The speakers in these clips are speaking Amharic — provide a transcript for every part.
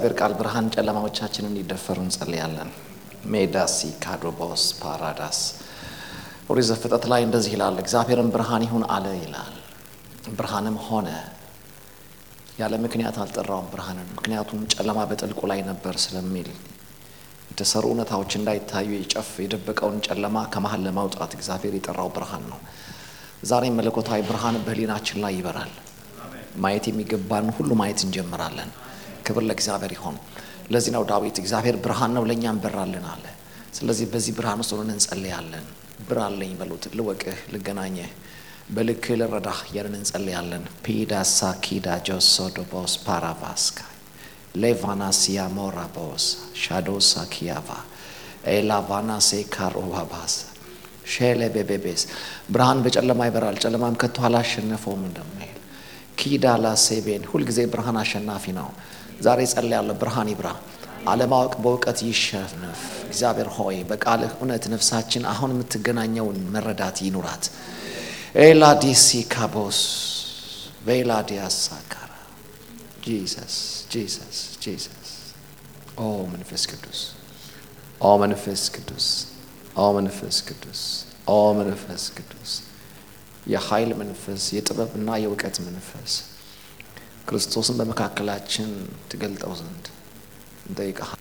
እግዚአብሔር ቃል ብርሃን ጨለማዎቻችንን እንዲደፈሩ እንጸልያለን። ሜዳሲ ካዶቦስ ፓራዳስ ኦሪት ዘፍጥረት ላይ እንደዚህ ይላል፣ እግዚአብሔርም ብርሃን ይሁን አለ ይላል። ብርሃንም ሆነ። ያለ ምክንያት አልጠራውም ብርሃንን፣ ምክንያቱም ጨለማ በጥልቁ ላይ ነበር ስለሚል የተሰሩ እውነታዎች እንዳይታዩ የጨፍ የደበቀውን ጨለማ ከመሀል ለማውጣት እግዚአብሔር የጠራው ብርሃን ነው። ዛሬም መለኮታዊ ብርሃን በህሊናችን ላይ ይበራል። ማየት የሚገባን ሁሉ ማየት እንጀምራለን። ክብር ለእግዚአብሔር ይሆን። ለዚህ ነው ዳዊት እግዚአብሔር ብርሃን ነው ለእኛም በራልን አለ። ስለዚህ በዚህ ብርሃን ውስጥ ሆነን እንጸልያለን። ብራለኝ በሉት፣ ልወቅህ፣ ልገናኘህ፣ በልክህ ልረዳህ እያለን እንጸልያለን። ፒዳሳ ኪዳ ጆሶዶቦስ ፓራቫስካ ሌቫናሲያ ሞራቦስ ሻዶሳ ኪያቫ ኤላቫናሴ ካሮባባስ ሼሌ ቤቤቤስ ብርሃን በጨለማ ይበራል፣ ጨለማም ከቶ አላሸነፈውም እንደሚል ኪዳላ ሴቤን ሁልጊዜ ብርሃን አሸናፊ ነው። ዛሬ ጸልያለሁ፣ ብርሃን ይብራ፣ አለማወቅ በእውቀት ይሸነፍ። እግዚአብሔር ሆይ በቃልህ እውነት ነፍሳችን አሁን የምትገናኘውን መረዳት ይኑራት። ኤላዲሲ ካቦስ ቬላዲያሳ ካራ ጂሰስ ጂሰስ ጂሰስ ኦ መንፈስ ቅዱስ ኦ መንፈስ ቅዱስ ኦ መንፈስ ቅዱስ ኦ መንፈስ ቅዱስ የኃይል መንፈስ የጥበብና የእውቀት መንፈስ ክርስቶስን በመካከላችን ትገልጠው ዘንድ እንጠይቀሃል።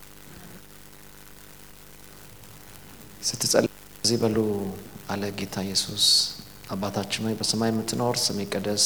ስትጸልይ እዚህ በሉ አለ ጌታ ኢየሱስ። አባታችን ሆይ በሰማይ የምትኖር ስምህ ይቀደስ፣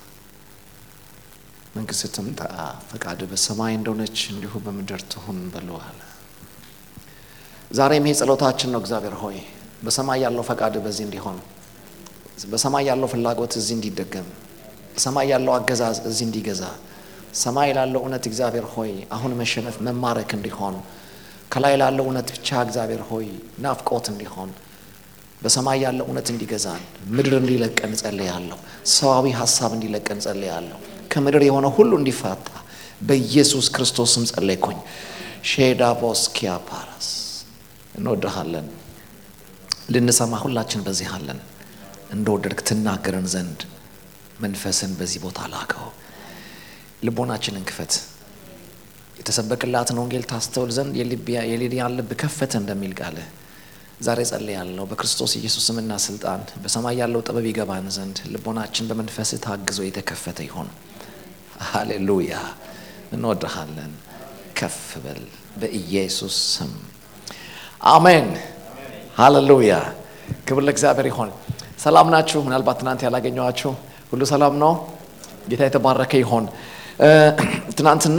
መንግስትህ ትምጣ፣ ፈቃድህ በሰማይ እንደሆነች እንዲሁ በምድር ትሁን በሉ አለ። ዛሬም ይሄ ጸሎታችን ነው። እግዚአብሔር ሆይ በሰማይ ያለው ፈቃድህ በዚህ እንዲሆን በሰማይ ያለው ፍላጎት እዚህ እንዲደገም በሰማይ ያለው አገዛዝ እዚህ እንዲገዛ ሰማይ ላለው እውነት እግዚአብሔር ሆይ አሁን መሸነፍ መማረክ እንዲሆን ከላይ ላለው እውነት ብቻ እግዚአብሔር ሆይ ናፍቆት እንዲሆን በሰማይ ያለው እውነት እንዲገዛን ምድር እንዲለቀን ጸልያለሁ። ሰዋዊ ሀሳብ እንዲለቀን ጸልያለሁ። ከምድር የሆነ ሁሉ እንዲፋታ በኢየሱስ ክርስቶስም ጸለይኩኝ። ሼዳቦስ ኪያፓራስ እንወድሃለን። ልንሰማ ሁላችን በዚህ አለን። እንደወደድክ ትናገረን ዘንድ መንፈስን በዚህ ቦታ ላከው። ልቦናችንን ክፈት። የተሰበክላትን ወንጌል ታስተውል ዘንድ የሊዲያን ልብ ከፈተ እንደሚል ቃልህ ዛሬ ጸልያለሁ። በክርስቶስ ኢየሱስ ስምና ስልጣን በሰማይ ያለው ጥበብ ይገባን ዘንድ ልቦናችን በመንፈስህ ታግዞ የተከፈተ ይሆን። ሃሌሉያ። እንወድሃለን። ከፍ በል በኢየሱስ ስም አሜን። ሃሌሉያ። ክብር ለእግዚአብሔር ይሆን። ሰላም ናችሁ? ምናልባት ትናንት ያላገኘኋችሁ ሁሉ ሰላም ነው። ጌታ የተባረከ ይሆን። ትናንትና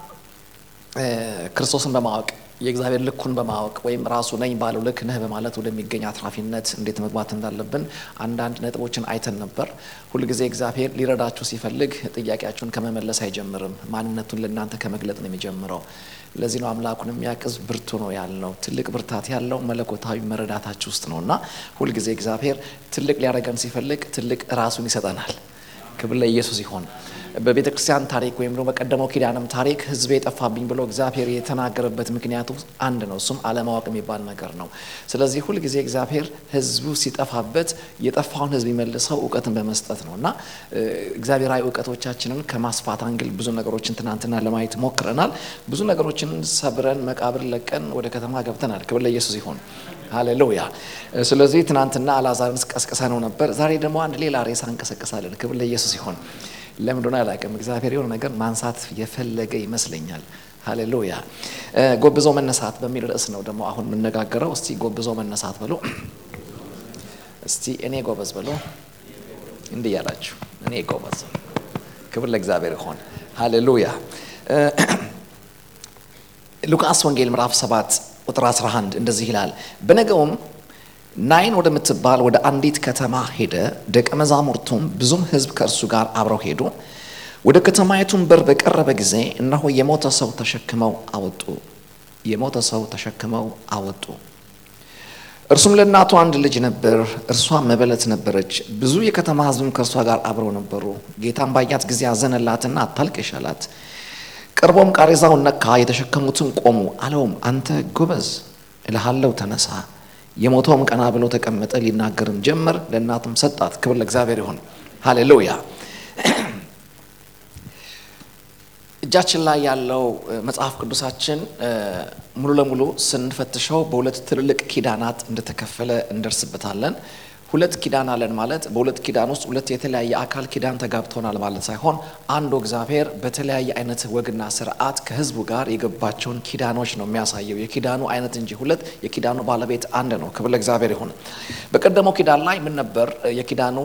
ክርስቶስን በማወቅ የእግዚአብሔር ልኩን በማወቅ ወይም ራሱ ነኝ ባለው ልክ ነህ በማለት ወደሚገኝ አትራፊነት እንዴት መግባት እንዳለብን አንዳንድ ነጥቦችን አይተን ነበር። ሁልጊዜ እግዚአብሔር ሊረዳችሁ ሲፈልግ ጥያቄያችሁን ከመመለስ አይጀምርም። ማንነቱን ለእናንተ ከመግለጥ ነው የሚጀምረው። ለዚህ ነው አምላኩን የሚያቅዝ ብርቱ ነው ያልነው። ትልቅ ብርታት ያለው መለኮታዊ መረዳታችሁ ውስጥ ነው እና ሁልጊዜ እግዚአብሔር ትልቅ ሊያደርገን ሲፈልግ ትልቅ ራሱን ይሰጠናል። ክብር ለኢየሱስ ይሆን። በቤተ ክርስቲያን ታሪክ ወይም ደግሞ በቀደመው ኪዳንም ታሪክ ሕዝቤ የጠፋብኝ ብሎ እግዚአብሔር የተናገረበት ምክንያቱ አንድ ነው። እሱም አለማወቅ የሚባል ነገር ነው። ስለዚህ ሁልጊዜ እግዚአብሔር ሕዝቡ ሲጠፋበት የጠፋውን ሕዝብ የሚመልሰው እውቀትን በመስጠት ነው እና እግዚአብሔራዊ እውቀቶቻችንን ከማስፋት አንግል ብዙ ነገሮችን ትናንትና ለማየት ሞክረናል። ብዙ ነገሮችን ሰብረን መቃብር ለቀን ወደ ከተማ ገብተናል። ክብር ለኢየሱስ ይሆን። ሃሌሉያ። ስለዚህ ትናንትና አልዓዛርን ቀስቅሰ ነው ነበር። ዛሬ ደግሞ አንድ ሌላ ሬሳ እንቀሰቅሳለን። ክብር ለኢየሱስ ይሆን። ለምን እንደሆነ አላውቅም። እግዚአብሔር የሆነ ነገር ማንሳት የፈለገ ይመስለኛል። ሃሌሉያ። ጎብዞ መነሳት በሚል ርዕስ ነው ደግሞ አሁን የምነጋገረው። እስቲ ጎብዞ መነሳት ብሎ እስቲ እኔ ጎበዝ ብሎ እንዲህ ያላችሁ እኔ ጎበዝ። ክብር ለእግዚአብሔር ይሆን። ሃሌሉያ። ሉቃስ ወንጌል ምዕራፍ 7 ቁጥር 11 እንደዚህ ይላል። በነገውም ናይን ወደምትባል ወደ አንዲት ከተማ ሄደ። ደቀ መዛሙርቱም ብዙም ሕዝብ ከእርሱ ጋር አብረው ሄዱ። ወደ ከተማይቱም በር በቀረበ ጊዜ እነሆ የሞተ ሰው ተሸክመው አወጡ። የሞተ ሰው ተሸክመው አወጡ። እርሱም ለእናቱ አንድ ልጅ ነበር፣ እርሷም መበለት ነበረች። ብዙ የከተማ ሕዝብም ከእርሷ ጋር አብረው ነበሩ። ጌታም ባያት ጊዜ አዘነላትና አታልቅሽ አላት። ቀርቦም ቃሬዛውን ነካ፣ የተሸከሙትም ቆሙ። አለውም አንተ ጎበዝ እልሃለሁ ተነሳ። የሞተውም ቀና ብሎ ተቀመጠ፣ ሊናገርም ጀመር። ለእናቱም ሰጣት። ክብር ለእግዚአብሔር ይሁን። ሃሌሉያ። እጃችን ላይ ያለው መጽሐፍ ቅዱሳችን ሙሉ ለሙሉ ስንፈትሸው በሁለት ትልልቅ ኪዳናት እንደተከፈለ እንደርስበታለን። ሁለት ኪዳን አለን ማለት በሁለት ኪዳን ውስጥ ሁለት የተለያየ አካል ኪዳን ተጋብተውናል ማለት ሳይሆን አንዱ እግዚአብሔር በተለያየ አይነት ወግና ስርዓት ከሕዝቡ ጋር የገባቸውን ኪዳኖች ነው የሚያሳየው። የኪዳኑ አይነት እንጂ ሁለት፣ የኪዳኑ ባለቤት አንድ ነው። ክብር ለእግዚአብሔር ይሁን። በቀደመው ኪዳን ላይ ምን ነበር የኪዳኑ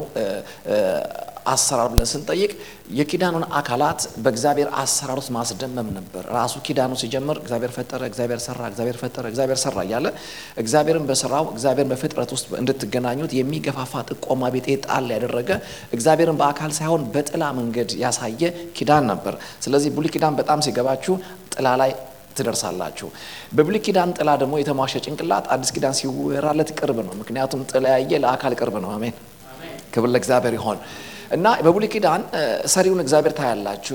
አሰራር ብለን ስንጠይቅ የኪዳኑን አካላት በእግዚአብሔር አሰራር ውስጥ ማስደመም ነበር። ራሱ ኪዳኑ ሲጀምር እግዚአብሔር ፈጠረ፣ እግዚአብሔር ሰራ፣ እግዚአብሔር ፈጠረ፣ እግዚአብሔር ሰራ እያለ እግዚአብሔርን በስራው እግዚአብሔርን በፍጥረት ውስጥ እንድትገናኙት የሚገፋፋ ጥቆማ ቤጤ ጣል ያደረገ እግዚአብሔርን በአካል ሳይሆን በጥላ መንገድ ያሳየ ኪዳን ነበር። ስለዚህ ብሉይ ኪዳን በጣም ሲገባችሁ ጥላ ላይ ትደርሳላችሁ። በብሉይ ኪዳን ጥላ ደግሞ የተሟሸ ጭንቅላት አዲስ ኪዳን ሲወራለት ቅርብ ነው። ምክንያቱም ጥላ ያየ ለአካል ቅርብ ነው። አሜን። ክብር ለእግዚአብሔር ይሆን። እና በብሉይ ኪዳን ሰሪውን እግዚአብሔር ታያላችሁ፣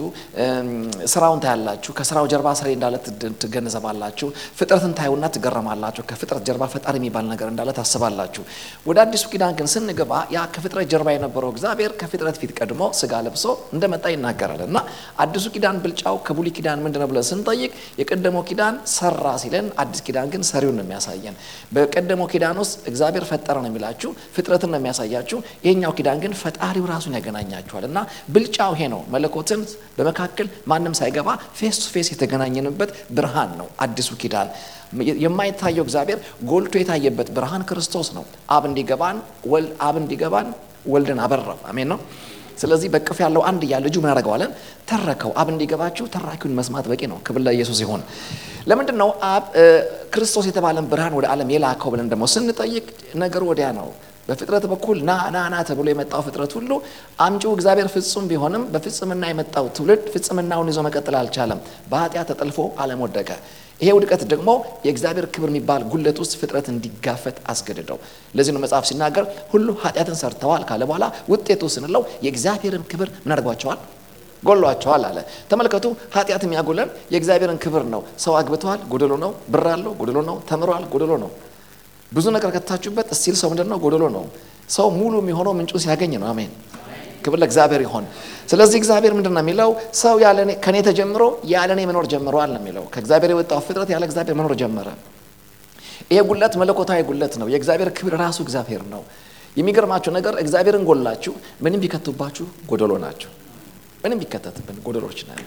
ስራውን ታያላችሁ። ከስራው ጀርባ ሰሪ እንዳለ ትገነዘባላችሁ። ፍጥረትን ታዩና ትገረማላችሁ። ከፍጥረት ጀርባ ፈጣሪ የሚባል ነገር እንዳለ ታስባላችሁ። ወደ አዲሱ ኪዳን ግን ስንገባ ያ ከፍጥረት ጀርባ የነበረው እግዚአብሔር ከፍጥረት ፊት ቀድሞ ስጋ ለብሶ እንደመጣ ይናገራል። እና አዲሱ ኪዳን ብልጫው ከብሉይ ኪዳን ምንድን ነው ብለን ስንጠይቅ የቀደመው ኪዳን ሰራ ሲለን፣ አዲስ ኪዳን ግን ሰሪውን ነው የሚያሳየን። በቀደመው ኪዳን ውስጥ እግዚአብሔር ፈጠረ ነው የሚላችሁ፣ ፍጥረትን ነው የሚያሳያችሁ። ይሄኛው ኪዳን ግን ፈጣሪው ራሱን ያገናኛቸዋል እና ብልጫው ይሄ ነው። መለኮትን በመካከል ማንም ሳይገባ ፌስ ቱ ፌስ የተገናኘንበት ብርሃን ነው አዲሱ ኪዳን። የማይታየው እግዚአብሔር ጎልቶ የታየበት ብርሃን ክርስቶስ ነው። አብ እንዲገባን አብ እንዲገባን ወልድን አበራው። አሜን ነው። ስለዚህ በቅፍ ያለው አንድ እያ ልጁ ምን ያደርገዋለን? ተረከው። አብ እንዲገባችሁ ተራኪውን መስማት በቂ ነው። ክብር ለኢየሱስ ይሁን። ለምንድን ነው አብ ክርስቶስ የተባለን ብርሃን ወደ ዓለም የላከው ብለን ደግሞ ስንጠይቅ ነገሩ ወዲያ ነው። በፍጥረት በኩል ና ና ና ተብሎ የመጣው ፍጥረት ሁሉ አምጪው እግዚአብሔር ፍጹም ቢሆንም በፍጽምና የመጣው ትውልድ ፍጽምናውን ይዞ መቀጠል አልቻለም። በኃጢአት ተጠልፎ ዓለም ወደቀ። ይሄ ውድቀት ደግሞ የእግዚአብሔር ክብር የሚባል ጉለት ውስጥ ፍጥረት እንዲጋፈጥ አስገድደው። ለዚህ ነው መጽሐፍ ሲናገር ሁሉ ኃጢአትን ሰርተዋል ካለ በኋላ ውጤቱ ስንለው የእግዚአብሔርን ክብር ምን አድርጓቸዋል? ጎሏቸዋል አለ። ተመልከቱ፣ ኃጢአት የሚያጎለን የእግዚአብሔርን ክብር ነው። ሰው አግብተዋል፣ ጎደሎ ነው። ብር አለው፣ ጎደሎ ነው። ተምሯል፣ ጎደሎ ነው። ብዙ ነገር ከታችሁበት እስቲል ሰው ምንድን ነው? ጎደሎ ነው። ሰው ሙሉ የሚሆነው ምንጩ ሲያገኝ ነው። አሜን፣ ክብር ለእግዚአብሔር ይሆን። ስለዚህ እግዚአብሔር ምንድን ነው የሚለው? ሰው ከኔ ተጀምሮ ያለ እኔ መኖር ጀምረዋል ነው የሚለው። ከእግዚአብሔር የወጣው ፍጥረት ያለ እግዚአብሔር መኖር ጀመረ። ይሄ ጉለት መለኮታዊ ጉለት ነው። የእግዚአብሔር ክብር ራሱ እግዚአብሔር ነው። የሚገርማችሁ ነገር እግዚአብሔርን ጎላችሁ ምንም ቢከቱባችሁ ጎደሎ ናቸው። ምንም ቢከተትብን ጎደሎች ነን።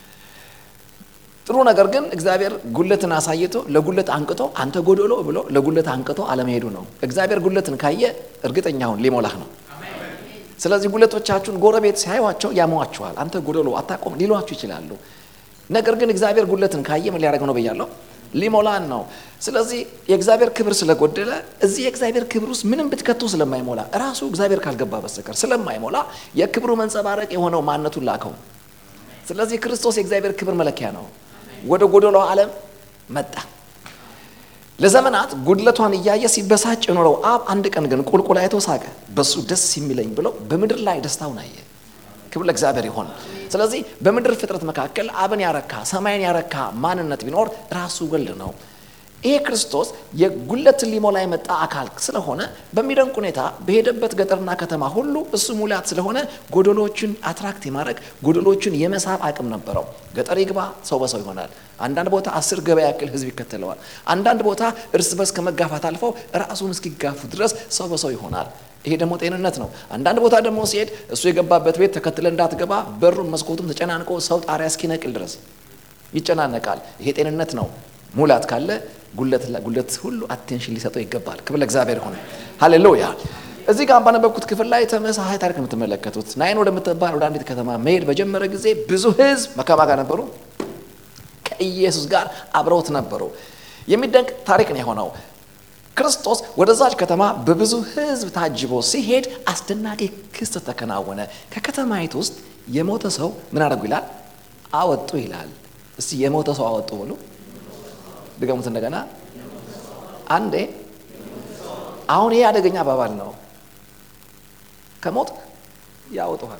ጥሩ ነገር ግን እግዚአብሔር ጉለትን አሳይቶ ለጉለት አንቅቶ አንተ ጎደሎ ብሎ ለጉለት አንቅቶ አለመሄዱ ነው። እግዚአብሔር ጉለትን ካየ እርግጠኛውን ሊሞላህ ነው። ስለዚህ ጉለቶቻችሁን ጎረቤት ሲያዩዋቸው ያሟችኋል። አንተ ጎደሎ አታቆም ሊሏችሁ ይችላሉ። ነገር ግን እግዚአብሔር ጉለትን ካየ ምን ሊያደርግ ነው ብያለሁ? ሊሞላን ነው። ስለዚህ የእግዚአብሔር ክብር ስለጎደለ እዚህ የእግዚአብሔር ክብር ውስጥ ምንም ብትከቱ ስለማይሞላ ራሱ እግዚአብሔር ካልገባ በስተቀር ስለማይሞላ የክብሩ መንጸባረቅ የሆነው ማንነቱን ላከው። ስለዚህ ክርስቶስ የእግዚአብሔር ክብር መለኪያ ነው። ወደ ጎደሎ ዓለም መጣ። ለዘመናት ጉድለቷን እያየ ሲበሳጭ የኖረው አብ አንድ ቀን ግን ቁልቁል አይቶ ሳቀ። በሱ ደስ የሚለኝ ብሎ በምድር ላይ ደስታውን አየ። ክብር ለእግዚአብሔር ይሆን። ስለዚህ በምድር ፍጥረት መካከል አብን ያረካ ሰማይን ያረካ ማንነት ቢኖር ራሱ ወልድ ነው። ይሄ ክርስቶስ የጉለትን ሊሞላ የመጣ አካል ስለሆነ በሚደንቅ ሁኔታ በሄደበት ገጠርና ከተማ ሁሉ እሱ ሙላት ስለሆነ ጎደሎችን አትራክት የማድረግ ጎደሎችን የመሳብ አቅም ነበረው። ገጠር ይግባ ሰው በሰው ይሆናል። አንዳንድ ቦታ አስር ገበያ ያክል ሕዝብ ይከተለዋል። አንዳንድ ቦታ እርስ በርስ ከመጋፋት አልፈው ራሱን እስኪጋፉ ድረስ ሰው በሰው ይሆናል። ይሄ ደግሞ ጤንነት ነው። አንዳንድ ቦታ ደግሞ ሲሄድ እሱ የገባበት ቤት ተከትለ እንዳትገባ በሩም መስኮቱም ተጨናንቆ ሰው ጣሪያ እስኪነቅል ድረስ ይጨናነቃል። ይሄ ጤንነት ነው። ሙላት ካለ ጉለት ሁሉ አቴንሽን ሊሰጠው ይገባል። ክብር ለእግዚአብሔር ሆነ። ሃሌሉያ። እዚህ ጋር ባነበብኩት ክፍል ላይ ተመሳሳይ ታሪክ ነው የምትመለከቱት። ናይን ወደምትባል ወደ አንዲት ከተማ መሄድ በጀመረ ጊዜ ብዙ ህዝብ መከማ ጋር ነበሩ፣ ከኢየሱስ ጋር አብረውት ነበሩ። የሚደንቅ ታሪክ ነው የሆነው። ክርስቶስ ወደዛች ከተማ በብዙ ህዝብ ታጅቦ ሲሄድ አስደናቂ ክስተት ተከናወነ። ከከተማይቱ ውስጥ የሞተ ሰው ምን አደረጉ ይላል? አወጡ ይላል። እስቲ የሞተ ሰው አወጡ ብሎ ድገሙት እንደገና አንዴ። አሁን ይሄ አደገኛ አባባል ነው። ከሞት ያወጡሃል።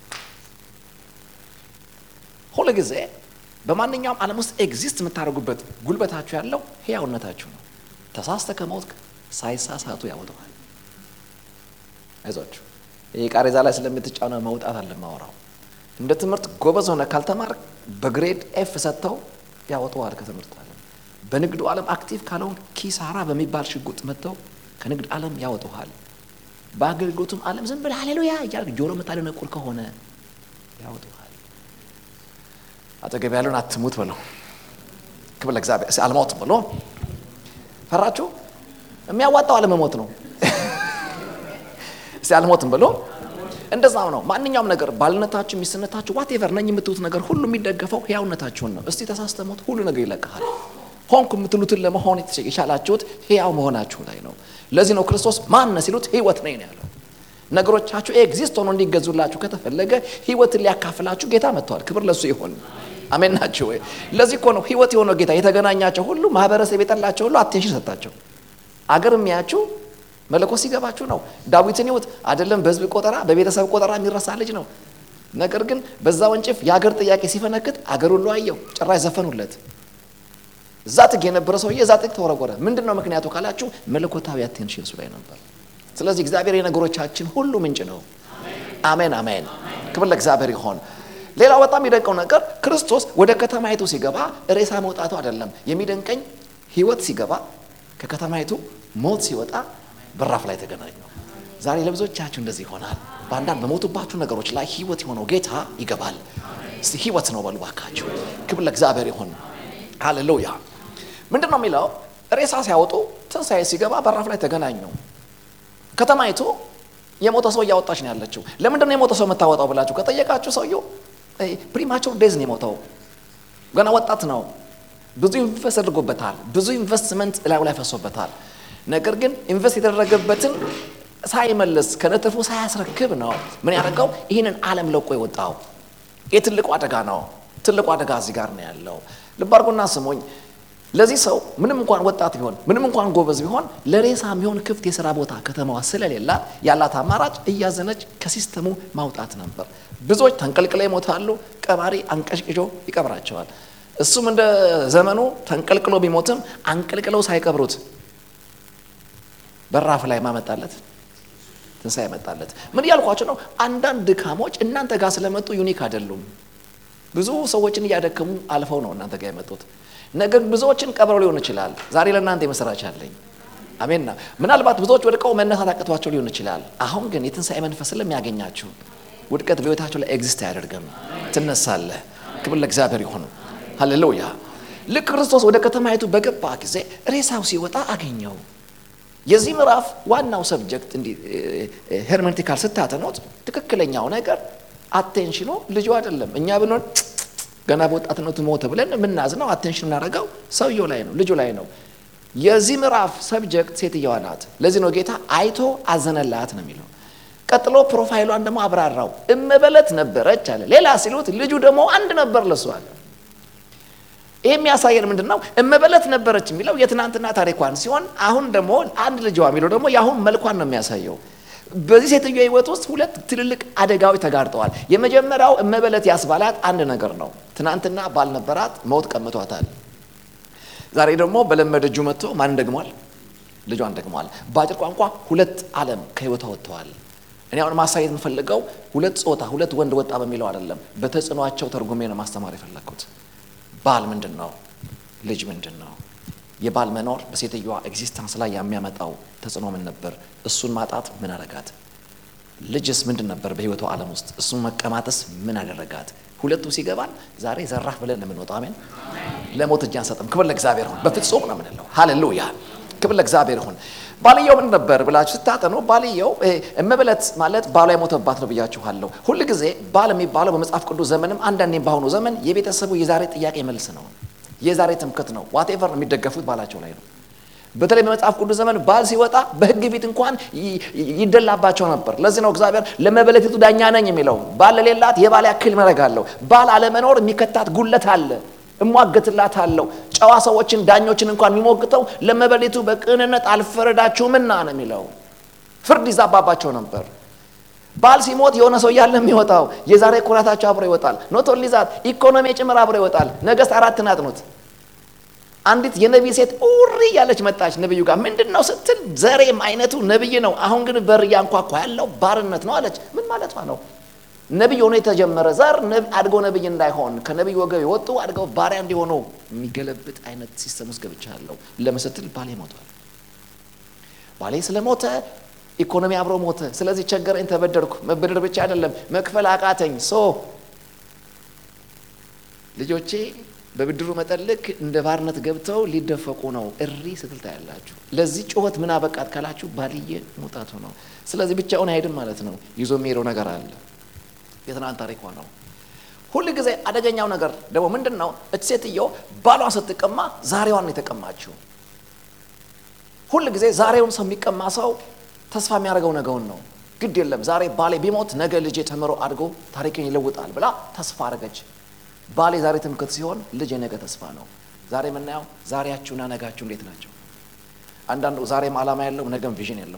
ሁል ጊዜ በማንኛውም ዓለም ውስጥ ኤግዚስት የምታደርጉበት ጉልበታችሁ ያለው ህያውነታችሁ ነው። ተሳስተ ከሞት ሳይሳሳቱ ያወጡሃል። አይዟችሁ። ይህ ቃሬዛ ላይ ስለምትጫነው መውጣት አለ ማወራው እንደ ትምህርት ጎበዝ ሆነ ካልተማርክ በግሬድ ኤፍ ሰጥተው ያወጣዋል ከትምህርት ዓለም። በንግዱ ዓለም አክቲቭ ካልሆን ኪሳራ በሚባል ሽጉጥ መጥተው ከንግድ ዓለም ያወጡሃል። በአገልግሎቱም ዓለም ዝም ብለህ ሃሌሉያ እያልክ ጆሮ የምታደነቁር ከሆነ ያወጡሃል። አጠገብ ያለውን አትሙት በለው። ክብር ለእግዚአብሔር። እስኪ አልሞትም በሎ። ፈራችሁ? የሚያዋጣው አለመሞት ነው። እስቲ አልሞትም ብሎ እንደዛም ነው። ማንኛውም ነገር ባልነታችሁ፣ ሚስትነታችሁ፣ ዋቴቨር ነኝ የምትሉት ነገር ሁሉ የሚደገፈው ሕያውነታችሁን ነው። እስቲ ተሳስተሞት ሁሉ ነገር ይለቀሃል። ሆንኩ የምትሉትን ለመሆን የቻላችሁት ሕያው መሆናችሁ ላይ ነው። ለዚህ ነው ክርስቶስ ማነ ሲሉት ሕይወት ነኝ ነው ያለው። ነገሮቻችሁ ኤግዚስት ሆኖ እንዲገዙላችሁ ከተፈለገ ሕይወትን ሊያካፍላችሁ ጌታ መጥተዋል። ክብር ለሱ ይሁን። አሜን ናቸው ወይ? ለዚህ እኮ ነው ሕይወት የሆነው ጌታ የተገናኛቸው ሁሉ ማህበረሰብ የጠላቸው ሁሉ አቴንሽን ሰጣቸው። አገር የሚያችሁ መለኮት ሲገባችሁ ነው። ዳዊትን ይሁት አይደለም በህዝብ ቆጠራ በቤተሰብ ቆጠራ የሚረሳ ልጅ ነው። ነገር ግን በዛ ወንጭፍ የአገር ጥያቄ ሲፈነክት አገር ሁሉ አየው፣ ጭራሽ ዘፈኑለት። እዛ ጥግ የነበረ ሰውዬ እዛ ጥግ ተወረወረ። ምንድን ነው ምክንያቱ ካላችሁ መለኮታዊ አቴንሽን እሱ ላይ ነበር። ስለዚህ እግዚአብሔር የነገሮቻችን ሁሉ ምንጭ ነው። አሜን አሜን። ክብር ለእግዚአብሔር ይሆን። ሌላው በጣም የሚደንቀው ነገር ክርስቶስ ወደ ከተማይቱ ሲገባ ሬሳ መውጣቱ አይደለም የሚደንቀኝ፣ ህይወት ሲገባ ከከተማይቱ ሞት ሲወጣ በራፍ ላይ ተገናኙ። ዛሬ ለብዙዎቻችሁ እንደዚህ ይሆናል። በአንዳንድ በሞቱባችሁ ነገሮች ላይ ህይወት የሆነው ጌታ ይገባል። እስቲ ህይወት ነው በሉ ባካችሁ። ክብር ለእግዚአብሔር ይሁን። ሃሌሉያ። ምንድን ነው የሚለው? ሬሳ ሲያወጡ ትንሣኤ ሲገባ በራፍ ላይ ተገናኙ። ከተማይቱ የሞተ ሰው እያወጣች ነው ያለችው። ለምንድን ነው የሞተ ሰው የምታወጣው ብላችሁ ከጠየቃችሁ ሰውየው ፕሪማቹር ዴዝ ነው የሞተው። ገና ወጣት ነው። ብዙ ኢንቨስት አድርጎበታል። ብዙ ኢንቨስትመንት እላዩ ላይ ፈሶበታል። ነገር ግን ኢንቨስት የተደረገበትን ሳይመልስ ከነትርፉ ሳያስረክብ ነው ምን ያደርገው ይህንን ዓለም ለቆ የወጣው። ይህ ትልቁ አደጋ ነው። ትልቁ አደጋ እዚህ ጋር ነው ያለው። ልብ አድርጎና ስሙኝ። ለዚህ ሰው ምንም እንኳን ወጣት ቢሆን ምንም እንኳን ጎበዝ ቢሆን ለሬሳ የሚሆን ክፍት የስራ ቦታ ከተማዋ ስለሌላት ያላት አማራጭ እያዘነች ከሲስተሙ ማውጣት ነበር። ብዙዎች ተንቀልቅለው ይሞታሉ። ቀባሪ አንቀሽቅሾ ይቀብራቸዋል። እሱም እንደ ዘመኑ ተንቀልቅሎ ቢሞትም አንቀልቅለው ሳይቀብሩት በራፍ ላይ ማመጣለት ትንሣኤ መጣለት። ምን እያልኳቸው ነው? አንዳንድ ድካሞች እናንተ ጋር ስለመጡ ዩኒክ አይደሉም። ብዙ ሰዎችን እያደከሙ አልፈው ነው እናንተ ጋር የመጡት። ነገር ብዙዎችን ቀብረው ሊሆን ይችላል። ዛሬ ለእናንተ የመሰራች አለኝ። አሜንና ምናልባት ብዙዎች ወድቀው መነሳት አቅቷቸው ሊሆን ይችላል። አሁን ግን የትንሣኤ መንፈስ ስለሚያገኛችሁ ውድቀት በሕይወታቸው ላይ ኤግዚስት አያደርግም። ትነሳለህ። ክብር ለእግዚአብሔር ይሁን። ሃሌሉያ። ልክ ክርስቶስ ወደ ከተማይቱ በገባ ጊዜ ሬሳው ሲወጣ አገኘው። የዚህ ምዕራፍ ዋናው ሰብጀክት እንዲህ ሄርሜንቲካል ስታተኖት ትክክለኛው ነገር አቴንሽኑ ልጁ አይደለም። እኛ ብንሆን ገና በወጣትነቱ ሞተ ብለን የምናዝነው አቴንሽን የምናደርገው ሰውየው ላይ ነው፣ ልጁ ላይ ነው። የዚህ ምዕራፍ ሰብጀክት ሴትየዋ ናት። ለዚህ ነው ጌታ አይቶ አዘነላት ነው የሚለው። ቀጥሎ ፕሮፋይሏን ደግሞ አብራራው። እመበለት ነበረች አለ። ሌላ ሲሉት ልጁ ደግሞ አንድ ነበር ለሱ አለ። ይህ የሚያሳየን ምንድን ነው? እመበለት ነበረች የሚለው የትናንትና ታሪኳን ሲሆን አሁን ደግሞ አንድ ልጇ የሚለው ደግሞ የአሁን መልኳን ነው የሚያሳየው። በዚህ ሴትዮ ሕይወት ውስጥ ሁለት ትልልቅ አደጋዎች ተጋርጠዋል። የመጀመሪያው እመበለት ያስባላት አንድ ነገር ነው። ትናንትና ባልነበራት ሞት ቀምቷታል። ዛሬ ደግሞ በለመደ እጁ መጥቶ ማን ደግሟል? ልጇን ደግሟል። በአጭር ቋንቋ ሁለት ዓለም ከሕይወቷ ወጥተዋል። እኔ አሁን ማሳየት የምፈልገው ሁለት ጾታ ሁለት ወንድ ወጣ በሚለው አይደለም። በተጽዕኗቸው ተርጉሜ ነው ማስተማር የፈለግኩት። ባል ምንድን ነው? ልጅ ምንድን ነው? የባል መኖር በሴትዮዋ ኤግዚስተንስ ላይ የሚያመጣው ተጽዕኖ ምን ነበር? እሱን ማጣት ምን አደረጋት? ልጅስ ምንድን ነበር በህይወቷ ዓለም ውስጥ? እሱን መቀማጠስ ምን አደረጋት? ሁለቱ ሲገባል ዛሬ ዘራፍ ብለን የምንወጣው አሜን። ለሞት እጅ አንሰጥም። ክብር ለእግዚአብሔር ይሁን። በፍጹም ነው የምንለው። ሃሌሉያ ክብር ለእግዚአብሔር ይሁን። ባልየው ምን ነበር ብላችሁ ስታጠኑ ባልየው እመበለት ማለት ባሏ የሞተባት ነው ብያችኋለሁ። ሁል ጊዜ ባል የሚባለው በመጽሐፍ ቅዱስ ዘመንም አንዳንዴም በአሁኑ ዘመን የቤተሰቡ የዛሬ ጥያቄ መልስ ነው፣ የዛሬ ትምክት ነው። ዋቴቨር የሚደገፉት ባላቸው ላይ ነው። በተለይ በመጽሐፍ ቅዱስ ዘመን ባል ሲወጣ በሕግ ፊት እንኳን ይደላባቸው ነበር። ለዚህ ነው እግዚአብሔር ለመበለቲቱ ዳኛ ነኝ የሚለው። ባል ለሌላት የባል ያክል መረጋለሁ። ባል አለመኖር የሚከታት ጉለት አለ እሟገትላት አለው። ጨዋ ሰዎችን ዳኞችን እንኳን የሚሞግተው ለመበሌቱ በቅንነት አልፈረዳችሁምና ነው የሚለው። ፍርድ ይዛባባቸው ነበር። ባል ሲሞት የሆነ ሰው እያለ የሚወጣው የዛሬ ኩራታቸው አብሮ ይወጣል። ኖት ኦንሊ ዛት ኢኮኖሚ ጭምር አብሮ ይወጣል። ነገሥት አራትን አጥኑት። አንዲት የነቢይ ሴት ኡሪ ያለች መጣች ነቢዩ ጋር ምንድን ነው ስትል ዘሬም አይነቱ ነቢይ ነው፣ አሁን ግን በር እያንኳኳ ያለው ባርነት ነው አለች። ምን ማለቷ ነው? ነቢይ ሆኖ የተጀመረ ዘር አድጎ ነቢይ እንዳይሆን ከነቢይ ወገብ የወጡ አድገው ባሪያ እንዲሆኑ የሚገለብጥ አይነት ሲስተም ውስጥ ገብቻለሁ። ለምን ስትል ባሌ ሞቷል። ባሌ ስለሞተ ኢኮኖሚ አብሮ ሞተ። ስለዚህ ቸገረኝ፣ ተበደርኩ። መበደር ብቻ አይደለም መክፈል አቃተኝ። ሶ ልጆቼ በብድሩ መጠን ልክ እንደ ባርነት ገብተው ሊደፈቁ ነው። እሪ ስትል ታያላችሁ። ለዚህ ጩኸት ምን አበቃት ካላችሁ ባልዬ መውጣቱ ነው። ስለዚህ ብቻውን አይሄድም ማለት ነው። ይዞ የሚሄደው ነገር አለ። የትናንት ታሪኳ ነው። ሁል ጊዜ አደገኛው ነገር ደግሞ ምንድን ነው? እች ሴትዮ ባሏን ስትቀማ ዛሬዋን የተቀማችው። ሁል ጊዜ ዛሬውን ሰው የሚቀማ ሰው ተስፋ የሚያደርገው ነገውን ነው። ግድ የለም ዛሬ ባሌ ቢሞት ነገ ልጄ ተምሮ አድጎ ታሪክን ይለውጣል ብላ ተስፋ አደረገች። ባሌ ዛሬ ትምክህት ሲሆን ልጅ የነገ ተስፋ ነው። ዛሬ የምናየው ዛሬያችሁና ነጋችሁ እንዴት ናቸው? አንዳንዱ ዛሬም ዓላማ ያለው ነገም ቪዥን የለም።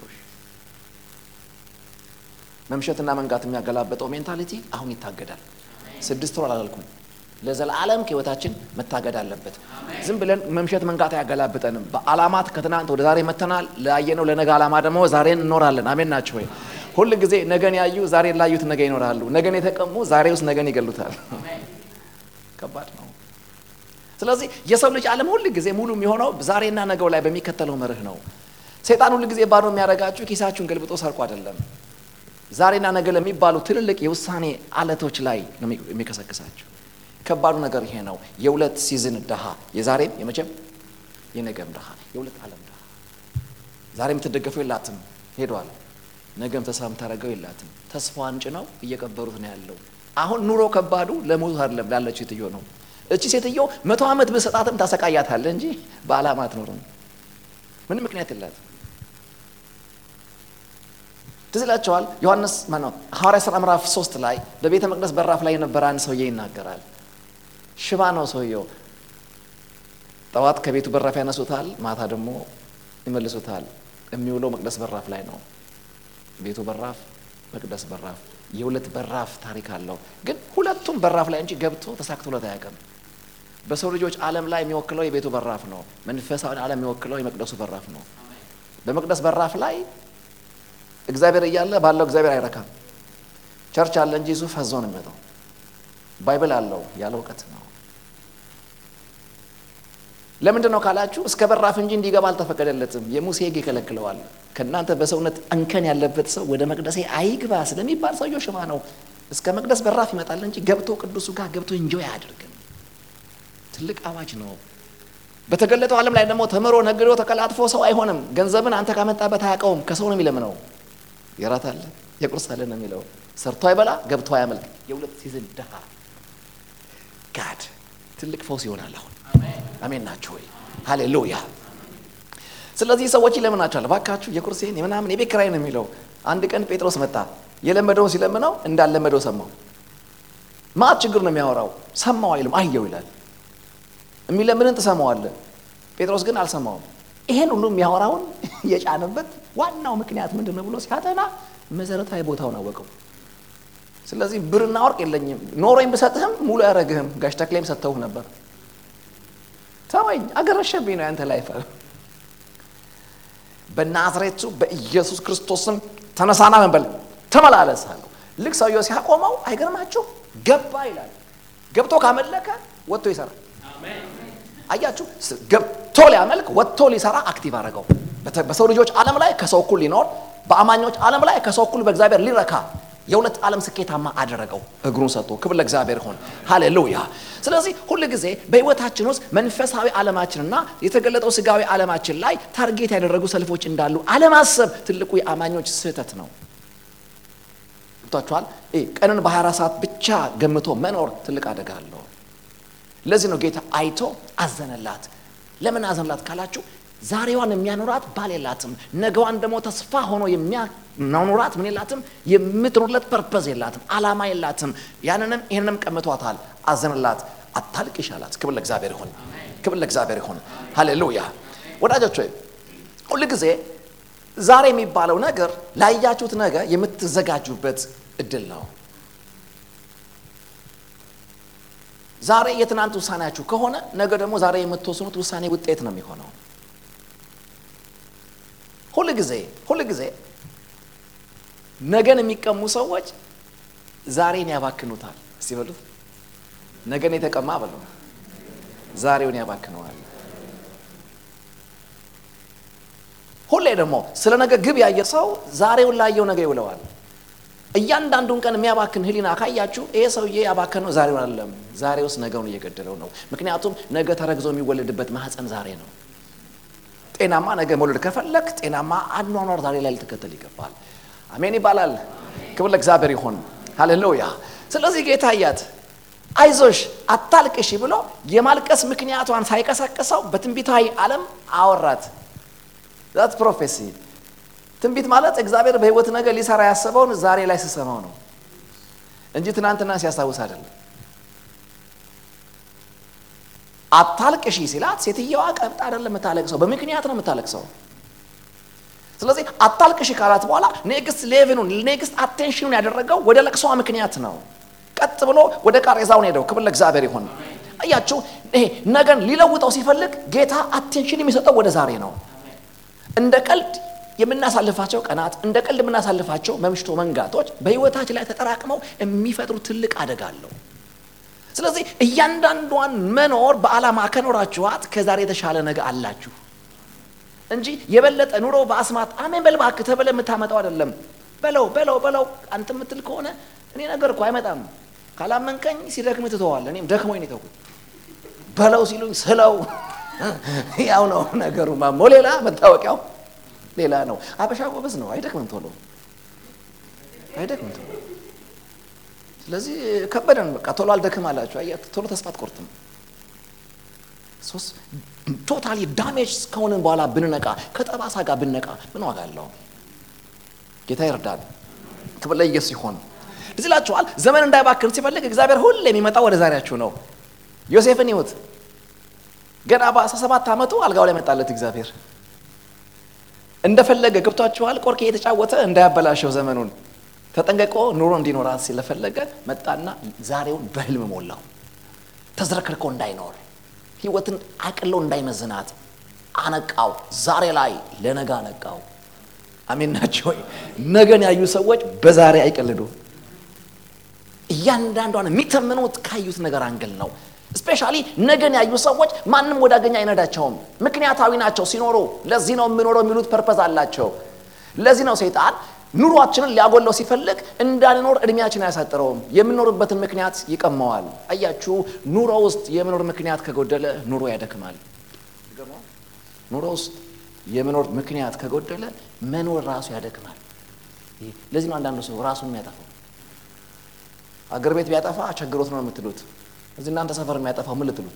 መምሸትና መንጋት የሚያገላበጠው ሜንታሊቲ አሁን ይታገዳል። ስድስት ወር አላልኩም፣ ለዘላለም ከህይወታችን መታገድ አለበት። ዝም ብለን መምሸት መንጋት አያገላብጠንም። በዓላማት ከትናንት ወደ ዛሬ መተናል። ላየነው ለነገ ዓላማ ደግሞ ዛሬን እንኖራለን። አሜን ናቸው ወይ? ሁል ጊዜ ነገን ያዩ ዛሬን ላዩት ነገ ይኖራሉ። ነገን የተቀሙ ዛሬ ውስጥ ነገን ይገሉታል። ከባድ ነው። ስለዚህ የሰው ልጅ ዓለም ሁል ጊዜ ሙሉ የሚሆነው ዛሬና ነገው ላይ በሚከተለው መርህ ነው። ሰይጣን ሁል ጊዜ ባዶ የሚያደርጋችሁ ኪሳችሁን ገልብጦ ሰርቆ አይደለም። ዛሬና ነገ ለሚባሉ ትልልቅ የውሳኔ አለቶች ላይ ነው የሚቀሰቅሳችሁ። ከባዱ ነገር ይሄ ነው። የሁለት ሲዝን ድሃ፣ የዛሬም የመቼም የነገም ድሃ፣ የሁለት ዓለም ድሃ። ዛሬ የምትደገፈው የላትም ሄዷል። ነገም ተስፋ የምታደርገው የላትም። ተስፋዋን ጭነው እየቀበሩት ነው ያለው። አሁን ኑሮ ከባዱ ለሞት አይደለም ላለችው ሴትዮ ነው። እቺ ሴትዮ መቶ ዓመት ብሰጣትም ታሰቃያታለ እንጂ በዓላማ አትኖርም። ምንም ምክንያት የላትም። ትዝ ይላቸዋል። ዮሐንስ ማነው ሐዋርያ ሥራ ምዕራፍ ሶስት ላይ በቤተ መቅደስ በራፍ ላይ የነበረ አንድ ሰውዬ ይናገራል። ሽባ ነው ሰውየው። ጠዋት ከቤቱ በራፍ ያነሱታል፣ ማታ ደግሞ ይመልሱታል። የሚውለው መቅደስ በራፍ ላይ ነው። ቤቱ በራፍ፣ መቅደስ በራፍ፣ የሁለት በራፍ ታሪክ አለው። ግን ሁለቱም በራፍ ላይ እንጂ ገብቶ ተሳክቶለት አያውቅም። በሰው ልጆች ዓለም ላይ የሚወክለው የቤቱ በራፍ ነው። መንፈሳዊ ዓለም የሚወክለው የመቅደሱ በራፍ ነው። በመቅደስ በራፍ ላይ እግዚአብሔር እያለ ባለው እግዚአብሔር አይረካም። ቸርች አለ እንጂ እሱ ፈዞ ነው የሚመጣው። ባይብል አለው ያለ እውቀት ነው። ለምንድን ነው ካላችሁ እስከ በራፍ እንጂ እንዲገባ አልተፈቀደለትም። የሙሴ ሕግ ይከለክለዋል። ከእናንተ በሰውነት እንከን ያለበት ሰው ወደ መቅደሴ አይግባ ስለሚባል ሰውየው ሽባ ነው። እስከ መቅደስ በራፍ ይመጣል እንጂ ገብቶ ቅዱሱ ጋር ገብቶ እንጆይ አያደርግም። ትልቅ አዋጅ ነው። በተገለጠው ዓለም ላይ ደግሞ ተምሮ ነግዶ ተቀላጥፎ ሰው አይሆንም። ገንዘብን አንተ ካመጣበት አያውቀውም። ከሰው ነው የሚለምነው። የራት አለ የቁርስ አለ ነው የሚለው። ሰርቶ አይበላ ገብቶ አያመልክ። የሁለት ሲዝን ድሃ ጋድ ትልቅ ፈውስ ይሆናል። አሁን አሜን ናቸው ወይ? ሃሌሉያ። ስለዚህ ሰዎች ይለምናቸዋል። እባካችሁ የቁርሴን የምናምን የቤት ኪራይ ነው የሚለው። አንድ ቀን ጴጥሮስ መጣ። የለመደውን ሲለምነው እንዳለመደው ሰማው። ማት ችግር ነው የሚያወራው። ሰማው አይልም አየው ይላል። የሚለምንን ትሰማዋለህ። ጴጥሮስ ግን አልሰማውም። ይሄን ሁሉ የሚያወራውን የጫነበት ዋናው ምክንያት ምንድን ነው ብሎ ሲያጠና መሰረታዊ ቦታውን አወቀው። ስለዚህ ብርና ወርቅ የለኝም ኖሮኝ ብሰጥህም ሙሉ ያደረግህም ጋሽ ተክሌም ሰጥተውህ ነበር። ተወኝ፣ አገረሸብኝ ነው ያንተ ላይፍ። በናዝሬቱ በኢየሱስ ክርስቶስም ተነሳና መንበል ተመላለስ አለው። ልክ ሰውየው ሲያቆመው አይገርማችሁ ገባ ይላል። ገብቶ ካመለከ ወጥቶ ይሰራል። አያችሁ ገብቶ ሊያመልክ ወጥቶ ሊሰራ አክቲቭ አደረገው። በሰው ልጆች ዓለም ላይ ከሰው እኩል ሊኖር በአማኞች ዓለም ላይ ከሰው እኩል በእግዚአብሔር ሊረካ የሁለት ዓለም ስኬታማ አደረገው። እግሩን ሰጥቶ ክብር ለእግዚአብሔር ይሁን። ሃሌሉያ። ስለዚህ ሁል ጊዜ በሕይወታችን ውስጥ መንፈሳዊ ዓለማችንና የተገለጠው ስጋዊ ዓለማችን ላይ ታርጌት ያደረጉ ሰልፎች እንዳሉ አለማሰብ ትልቁ የአማኞች ስህተት ነው። ገብቷችኋል? ቀንን በ24 ሰዓት ብቻ ገምቶ መኖር ትልቅ አደጋ አለው። ለዚህ ነው ጌታ አይቶ አዘነላት። ለምን አዘነላት ካላችሁ ዛሬዋን የሚያኖራት ባል የላትም። ነገዋን ደግሞ ተስፋ ሆኖ የሚያኖራት ምን የላትም፣ የምትኖርለት ፐርፐዝ የላትም፣ አላማ የላትም። ያንንም ይህንንም ቀምቷታል። አዘነላት። አታልቅሽ አላት። ክብር ለእግዚአብሔር ይሁን፣ ክብር ለእግዚአብሔር ይሁን። ሃሌሉያ። ወዳጆች ሆይ ሁል ጊዜ ዛሬ የሚባለው ነገር ላያችሁት ነገ የምትዘጋጁበት እድል ነው። ዛሬ የትናንት ውሳኔያችሁ ከሆነ ነገ ደግሞ ዛሬ የምትወስኑት ውሳኔ ውጤት ነው የሚሆነው። ሁል ጊዜ ሁል ጊዜ ነገን የሚቀሙ ሰዎች ዛሬን ያባክኑታል። እስቲ በሉት ነገን የተቀማ በሉ ዛሬውን ያባክነዋል። ሁሌ ደግሞ ስለ ነገ ግብ ያየ ሰው ዛሬውን ላየው ነገ ይውለዋል። እያንዳንዱን ቀን የሚያባክን ህሊና ካያችሁ ይሄ ሰውዬ ያባከነው ዛሬውን አይደለም፣ ዛሬ ውስጥ ነገውን እየገደለው ነው። ምክንያቱም ነገ ተረግዞ የሚወለድበት ማህፀን ዛሬ ነው። ጤናማ ነገ መውለድ ከፈለግ ጤናማ አኗኗር ዛሬ ላይ ልትከተል ይገባል። አሜን ይባላል። ክብር ለእግዚአብሔር ይሁን። ሃሌሉያ። ስለዚህ ጌታ እያት አይዞሽ አታልቅሽ ብሎ የማልቀስ ምክንያቷን ሳይቀሰቅሰው በትንቢታዊ ዓለም አወራት። ዛት ፕሮፌሲ ትንቢት ማለት እግዚአብሔር በህይወት ነገር ሊሰራ ያሰበውን ዛሬ ላይ ስሰማው ነው እንጂ ትናንትና ሲያስታውስ አይደለም። አታልቅሺ ሲላት ሴትየዋ ቀብጥ አይደለም የምታለቅሰው፣ በምክንያት ነው የምታለቅሰው። ስለዚህ አታልቅሺ ካላት በኋላ ኔክስት ሌቭኑን ኔክስት አቴንሽኑን ያደረገው ወደ ለቅሷ ምክንያት ነው። ቀጥ ብሎ ወደ ቃሬዛውን ሄደው። ክብር ለእግዚአብሔር ይሁን። አያችሁ፣ ይሄ ነገን ሊለውጠው ሲፈልግ ጌታ አቴንሽን የሚሰጠው ወደ ዛሬ ነው። እንደ ቀልድ የምናሳልፋቸው ቀናት እንደ ቀልድ የምናሳልፋቸው መምሽቶ መንጋቶች በህይወታችን ላይ ተጠራቅመው የሚፈጥሩ ትልቅ አደጋ አለው። ስለዚህ እያንዳንዷን መኖር በዓላማ ከኖራችኋት ከዛሬ የተሻለ ነገ አላችሁ እንጂ የበለጠ ኑሮ በአስማት አሜን በል እባክህ ተብለህ የምታመጣው አይደለም። በለው በለው በለው አንተ የምትል ከሆነ እኔ ነገር እኮ አይመጣም። ካላመንከኝ ሲደክም ትተዋለህ። እኔም ደክሞኝ ነው የተውኩት። በለው ሲሉኝ ስለው ያው ነው ነገሩ። ማሞ ሌላ መታወቂያው ሌላ ነው። አበሻ ጎበዝ ነው፣ አይደክምም ቶሎ አይደክምም ቶሎ። ስለዚህ ከበደን በቃ ቶሎ አልደክም አላችሁ። አየህ ቶሎ ተስፋ አትቆርጥም። ሶስት ቶታሊ ዳሜጅ ከሆንን በኋላ ብንነቃ ከጠባሳ ጋር ብንነቃ ምን ዋጋ አለው? ጌታ ይርዳል። ክብር ለኢየሱስ ይሆን። እዚህ እላችኋል ዘመን እንዳይባክን ሲፈልግ እግዚአብሔር ሁሌ የሚመጣው ወደ ዛሬያችሁ ነው። ዮሴፍን ይሁት ገና በአስራ ሰባት ዓመቱ አልጋው ላይ መጣለት እግዚአብሔር እንደፈለገ ገብቷችኋል። ቆርኬ የተጫወተ እንዳያበላሸው ዘመኑን ተጠንቀቆ ኑሮ እንዲኖራት ስለፈለገ መጣና ዛሬውን በህልም ሞላው። ተዝረክርኮ እንዳይኖር ህይወትን አቅሎ እንዳይመዝናት አነቃው። ዛሬ ላይ ለነገ አነቃው። አሜን ናቸው ወይ? ነገን ያዩ ሰዎች በዛሬ አይቀልዱ። እያንዳንዷን የሚተምኑት ካዩት ነገር አንግል ነው። ስፔሻሊ ነገን ያዩ ሰዎች ማንም ወዳገኝ አይነዳቸውም። ምክንያታዊ ናቸው ሲኖሩ። ለዚህ ነው የምኖረው የሚሉት ፐርፐዝ አላቸው። ለዚህ ነው ሰይጣን ኑሯችንን ሊያጎለው ሲፈልግ እንዳንኖር እድሜያችን አያሳጥረውም። የምኖርበትን ምክንያት ይቀማዋል። አያችሁ፣ ኑሮ ውስጥ የመኖር ምክንያት ከጎደለ ኑሮ ያደክማል። ኑሮ ውስጥ የመኖር ምክንያት ከጎደለ መኖር ራሱ ያደክማል። ለዚህ ነው አንዳንዱ ሰው ራሱን የሚያጠፋው። አገር ቤት ቢያጠፋ ቸግሮት ነው የምትሉት እዚህ እናንተ ሰፈር የሚያጠፋው ምን ልትሉት?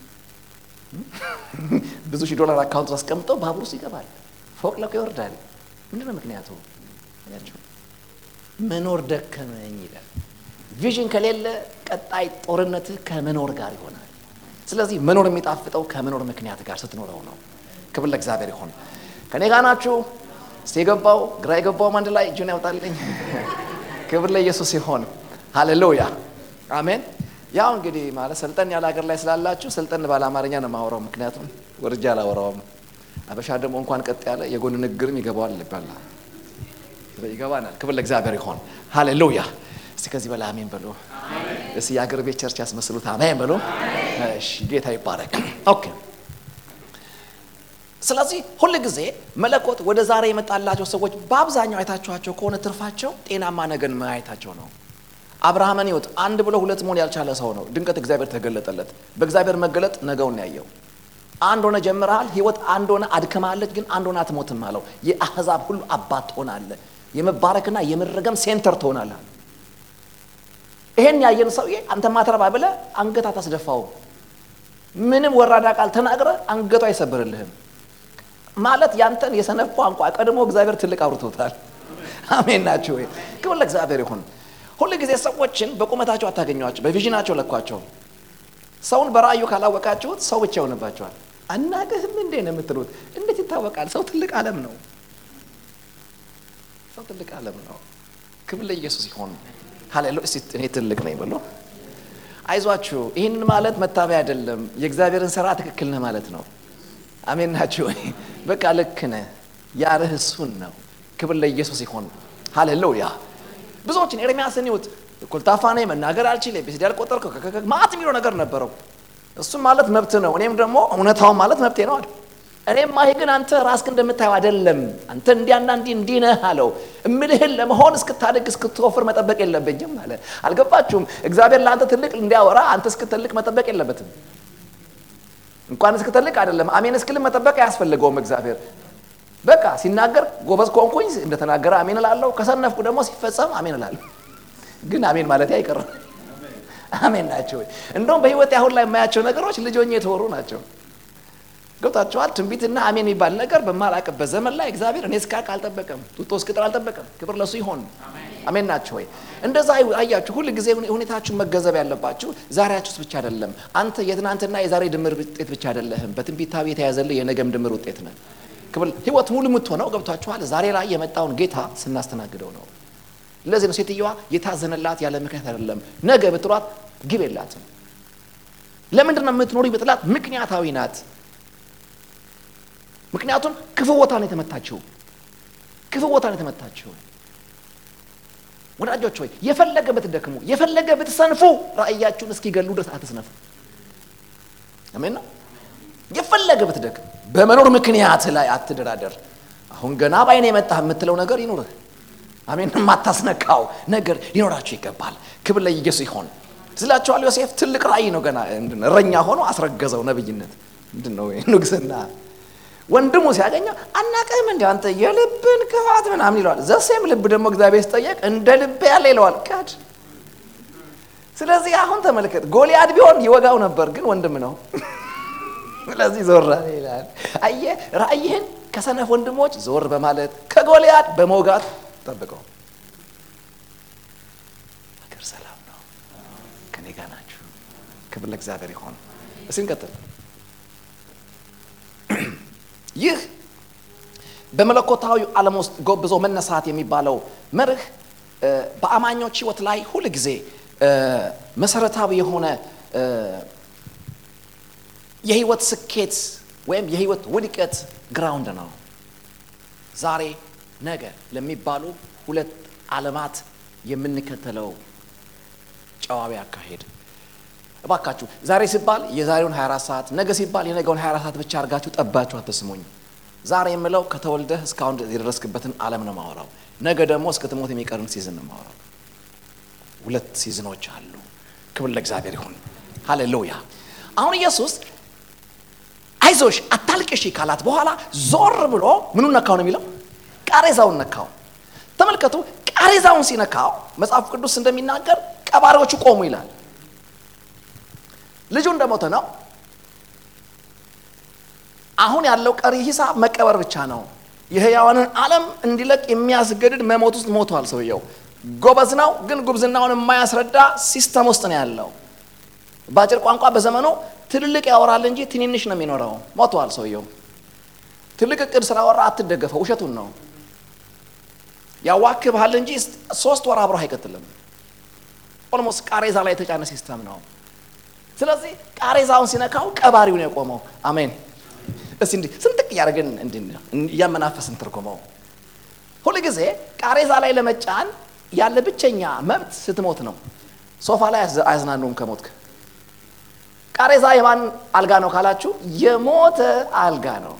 ብዙ ሺህ ዶላር አካውንት አስቀምጠው ባቡር ውስጥ ይገባል፣ ፎቅ ለቆ ይወርዳል። ምንድን ነው ምክንያቱ? ያቸው መኖር ደከመኝ ይላል። ቪዥን ከሌለ ቀጣይ ጦርነትህ ከመኖር ጋር ይሆናል። ስለዚህ መኖር የሚጣፍጠው ከመኖር ምክንያት ጋር ስትኖረው ነው። ክብር ለእግዚአብሔር ይሆን። ከኔ ጋር ናችሁ? እስቲ የገባው ግራ የገባውም አንድ ላይ እጁን ያውጣልኝ። ክብር ለኢየሱስ ይሆን። ሃሌሉያ አሜን። ያው እንግዲህ ማለት ሰልጠን ያለ ሀገር ላይ ስላላችሁ ሰልጠን ባለ አማርኛ ነው የማወራው፣ ምክንያቱም ወርጃ አላወራውም። አበሻ ደግሞ እንኳን ቀጥ ያለ የጎን ንግግርም ይገባዋል ይባላል፣ ይገባናል። ክብር ለእግዚአብሔር ይሆን ሃሌሉያ። እስቲ ከዚህ በላይ አሜን በሉ። እስቲ የአገር ቤት ቸርች ያስመስሉት አሜን በሉ። እሺ ጌታ ይባረክ። ኦኬ ስለዚህ ሁል ጊዜ መለኮት ወደ ዛሬ የመጣላቸው ሰዎች በአብዛኛው አይታችኋቸው ከሆነ ትርፋቸው ጤናማ ነገን ማየታቸው ነው። አብርሃምን ይወት አንድ ብሎ ሁለት መሆን ያልቻለ ሰው ነው። ድንገት እግዚአብሔር ተገለጠለት። በእግዚአብሔር መገለጥ ነገውን ያየው። አንድ ሆነ ጀምረሃል፣ ህይወት አንድ ሆነ አድክማለች፣ ግን አንድ ሆነ አትሞትም አለው። የአህዛብ ሁሉ አባት ትሆናለህ፣ የመባረክና የመረገም ሴንተር ትሆናለህ። ይሄን ያየን ሰውዬ አንተ ማትረባ ብለህ አንገት አታስደፋውም። ምንም ወራዳ ቃል ተናግረ አንገቱ አይሰብርልህም። ማለት ያንተን የሰነፍ ቋንቋ ቀድሞ እግዚአብሔር ትልቅ አውርቶታል። አሜን ናቸው ወይ? ክብር ለእግዚአብሔር ይሁን። ሁል ጊዜ ሰዎችን በቁመታቸው አታገኟቸው፣ በቪዥናቸው ለኳቸው። ሰውን በራእዩ ካላወቃችሁት ሰው ብቻ ይሆንባቸዋል። አናቅህም እንዴ ነው የምትሉት? እንዴት ይታወቃል? ሰው ትልቅ ዓለም ነው። ሰው ትልቅ ዓለም ነው። ክብር ለኢየሱስ ይሆን። ሃሌሉያ። እስቲ እኔ ትልቅ ነኝ ብሎ አይዟችሁ። ይህንን ማለት መታበያ አይደለም። የእግዚአብሔርን ስራ ትክክል ነህ ማለት ነው። አሜን ናችሁ ወይ? በቃ ልክ ነህ። ያርህ እሱን ነው። ክብር ለኢየሱስ ይሆን። ሃሌሉያ ብዙዎችን ኤርሚያስን ይሁት ኮልታፋ ነኝ፣ መናገር አልችል፣ ኤቢሲዲ አልቆጠርኩ ማት የሚለው ነገር ነበረው። እሱም ማለት መብት ነው። እኔም ደግሞ እውነታውን ማለት መብቴ ነው አለ። እኔም ይሄ ግን አንተ ራስክ እንደምታየው አይደለም፣ አንተ እንዲያና እንዲህ እንዲህ ነህ አለው። እምልህን ለመሆን እስክታድግ እስክትወፍር መጠበቅ የለብኝም አለ። አልገባችሁም? እግዚአብሔር ለአንተ ትልቅ እንዲያወራ አንተ እስክትልቅ መጠበቅ የለበትም። እንኳን እስክትልቅ አይደለም አሜን እስክልም መጠበቅ አያስፈልገውም እግዚአብሔር በቃ ሲናገር ጎበዝ ከሆንኩኝ እንደተናገረ አሜን እላለሁ። ከሰነፍኩ ደግሞ ሲፈጸም አሜን እላለሁ። ግን አሜን ማለት አይቀርም። አሜን ናቸው። እንደውም በህይወት አሁን ላይ የማያቸው ነገሮች ልጆኜ የተወሩ ናቸው። ገብታችኋል? ትንቢትና አሜን የሚባል ነገር በማላቅበት ዘመን ላይ እግዚአብሔር እኔ እስካቅ አልጠበቀም፣ ጡጦ እስክጥር አልጠበቀም። ክብር ለሱ ይሆን። አሜን ናቸው ወይ? እንደዛ አያችሁ። ሁል ጊዜ ሁኔታችሁን መገንዘብ ያለባችሁ ዛሬያችሁስ ብቻ አይደለም። አንተ የትናንትና የዛሬ ድምር ውጤት ብቻ አይደለህም። በትንቢታዊ የተያዘልህ የነገም ድምር ውጤት ነህ። ክብል ህይወት ሙሉ የምትሆነው ገብቷችኋል። ዛሬ ላይ የመጣውን ጌታ ስናስተናግደው ነው። ለዚህ ነው ሴትየዋ የታዘነላት ያለ ምክንያት አይደለም። ነገ ብትሏት ግብ የላትም። ለምንድን ነው የምትኖሪ ብትላት ምክንያታዊ ናት። ምክንያቱም ክፉ ቦታ ነው የተመታችው። ክፉ ቦታ ነው የተመታችው። ወዳጆች ሆይ የፈለገ ብትደክሙ፣ የፈለገ ብትሰንፉ ራእያችሁን እስኪገሉ ድረስ አትስነፉ። አሜን ነው። የፈለገ ብትደክም በመኖር ምክንያት ላይ አትደራደር። አሁን ገና ባይነ የመጣህ የምትለው ነገር ይኑርህ። አሜን። የማታስነካው ነገር ሊኖራችሁ ይገባል። ክብር ለኢየሱስ ይሆን። ስላችኋል ዮሴፍ ትልቅ ራእይ ነው። ገና እረኛ ሆኖ አስረገዘው ነብይነት ምንድን ነው ንግስና። ወንድሙ ሲያገኘው አናቀህም እንዲ አንተ የልብን ክፋት ምናምን ይለዋል። ዘሴም ልብ ደግሞ እግዚአብሔር ሲጠየቅ እንደ ልብ ያለ ይለዋል። ካድ ስለዚህ አሁን ተመልከት፣ ጎልያድ ቢሆን ይወጋው ነበር፣ ግን ወንድም ነው ስለዚህ ዞር ይላል። አየህ ራእይህን ከሰነፍ ወንድሞች ዞር በማለት ከጎልያድ በመውጋት ጠብቀው። ሀገር ሰላም ነው። ከኔ ጋር ናችሁ። ክብር ለእግዚአብሔር ይሆን። እስኪ እንቀጥል። ይህ በመለኮታዊ ዓለም ውስጥ ጎብዞ መነሳት የሚባለው መርህ በአማኞች ሕይወት ላይ ሁል ጊዜ መሰረታዊ የሆነ የህይወት ስኬት ወይም የህይወት ውድቀት ግራውንድ ነው። ዛሬ ነገ ለሚባሉ ሁለት ዓለማት የምንከተለው ጨዋዊ አካሄድ እባካችሁ ዛሬ ሲባል የዛሬውን 24 ሰዓት ነገ ሲባል የነገውን 24 ሰዓት ብቻ አድርጋችሁ ጠባችሁ አትስሙኝ። ዛሬ የምለው ከተወልደህ እስካሁን የደረስክበትን ዓለም ነው ማወራው። ነገ ደግሞ እስከ ትሞት የሚቀርን ሲዝን ነው ማወራው። ሁለት ሲዝኖች አሉ። ክብር ለእግዚአብሔር ይሁን። ሃሌሉያ። አሁን ኢየሱስ አይዞሽ አታልቅሺ ካላት በኋላ ዞር ብሎ ምኑን ነካው ነው የሚለው? ቃሬዛውን ነካው። ተመልከቱ፣ ቃሬዛውን ሲነካው መጽሐፍ ቅዱስ እንደሚናገር ቀባሪዎቹ ቆሙ ይላል። ልጁ እንደሞተ ነው። አሁን ያለው ቀሪ ሂሳብ መቀበር ብቻ ነው። የህያዋንን ዓለም እንዲለቅ የሚያስገድድ መሞት ውስጥ ሞቷል ሰውየው። ጎበዝ ነው፣ ግን ጉብዝናውን የማያስረዳ ሲስተም ውስጥ ነው ያለው። በአጭር ቋንቋ በዘመኑ ትልልቅ ያወራል እንጂ ትንንሽ ነው የሚኖረው። ሞቷል ሰውየው። ትልቅ እቅድ ስላወራ አትደገፈው፣ ውሸቱን ነው። ያዋክብሃል እንጂ ሶስት ወር አብሮ አይቀጥልም። ኦልሞስት ቃሬዛ ላይ የተጫነ ሲስተም ነው። ስለዚህ ቃሬዛውን ሲነካው ቀባሪው ነው የቆመው። አሜን። እስቲ እንዲህ ስንጥቅ እያደረግን እያመናፈስን ትርጉመው። ሁል ጊዜ ቃሬዛ ላይ ለመጫን ያለ ብቸኛ መብት ስትሞት ነው። ሶፋ ላይ አያዝናኑም ከሞትክ ቃሬዛ የማን አልጋ ነው ካላችሁ፣ የሞተ አልጋ ነው።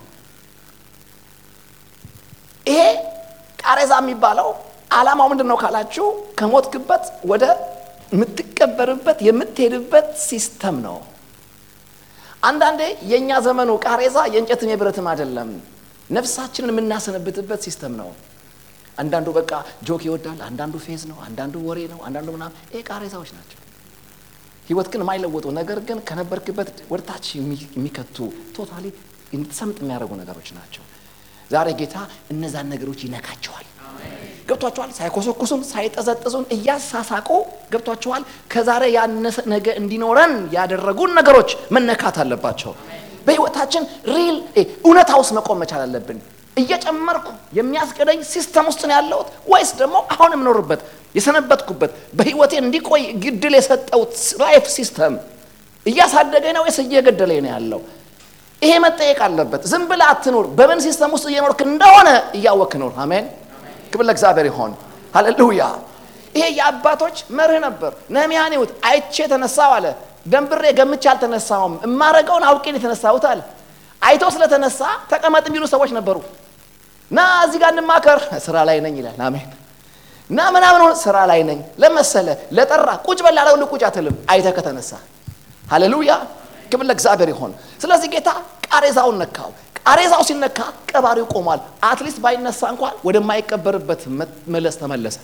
ይሄ ቃሬዛ የሚባለው ዓላማው ምንድን ነው ካላችሁ፣ ከሞትክበት ወደ የምትቀበርበት የምትሄድበት ሲስተም ነው። አንዳንዴ የእኛ ዘመኑ ቃሬዛ የእንጨትም የብረትም አይደለም፣ ነፍሳችንን የምናሰነብትበት ሲስተም ነው። አንዳንዱ በቃ ጆክ ይወዳል፣ አንዳንዱ ፌዝ ነው፣ አንዳንዱ ወሬ ነው፣ አንዳንዱ ምናምን። ይሄ ቃሬዛዎች ናቸው። ህይወት ግን የማይለወጡ ነገር ግን ከነበርክበት ወደታች የሚከቱ ቶታሊ እንድትሰምጥ የሚያደርጉ ነገሮች ናቸው። ዛሬ ጌታ እነዛን ነገሮች ይነካቸዋል። ገብቷቸዋል። ሳይኮሰኩሱን ሳይጠዘጥዙን እያሳሳቁ ገብቷቸዋል። ከዛሬ ያነሰ ነገ እንዲኖረን ያደረጉን ነገሮች መነካት አለባቸው። በህይወታችን ሪል እውነታ ውስጥ መቆም መቻል አለብን። እየጨመርኩ የሚያስገደኝ ሲስተም ውስጥ ነው ያለሁት ወይስ ደግሞ አሁን የምኖርበት የሰነበትኩበት በህይወቴ እንዲቆይ ግድል የሰጠውት ላይፍ ሲስተም እያሳደገኝ ነው ወይስ እየገደለኝ ነው ያለው? ይሄ መጠየቅ አለበት። ዝም ብለህ አትኑር። በምን ሲስተም ውስጥ እየኖርክ እንደሆነ እያወክ ኑር። አሜን። ክብር ለእግዚአብሔር ይሆን። ሃሌሉያ። ይሄ የአባቶች መርህ ነበር። ነህምያን ይሁት አይቼ ተነሳው አለ። ደንብሬ ገምቼ አልተነሳውም፣ እማረገውን አውቄን የተነሳሁት አለ። አይቶ ስለተነሳ ተቀመጥ የሚሉ ሰዎች ነበሩ። ና እዚህ ጋር እንማከር፣ ስራ ላይ ነኝ ይላል። አሜን። ና ምናምን ሆነ፣ ስራ ላይ ነኝ ለመሰለ ለጠራ ቁጭ በል ያለው ሁሉ ቁጭ አትልም፣ አይተህ ከተነሳ። ሃሌሉያ፣ ክብር ለእግዚአብሔር ይሆን። ስለዚህ ጌታ ቃሬዛውን ነካው። ቃሬዛው ሲነካ ቀባሪው ቆሟል። አትሊስት ባይነሳ እንኳን ወደማይቀበርበት መለስ ተመለሰ።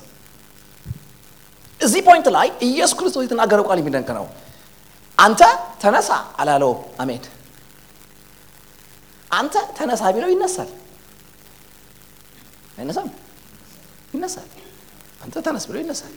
እዚህ ፖይንት ላይ ኢየሱስ ክርስቶስ የተናገረው ቃል የሚደንቅ ነው። አንተ ተነሳ አላለው። አሜን። አንተ ተነሳ ቢለው ይነሳል። አይነሳም? ይነሳል። አንተ ተነስ ብሎ ይነሳል።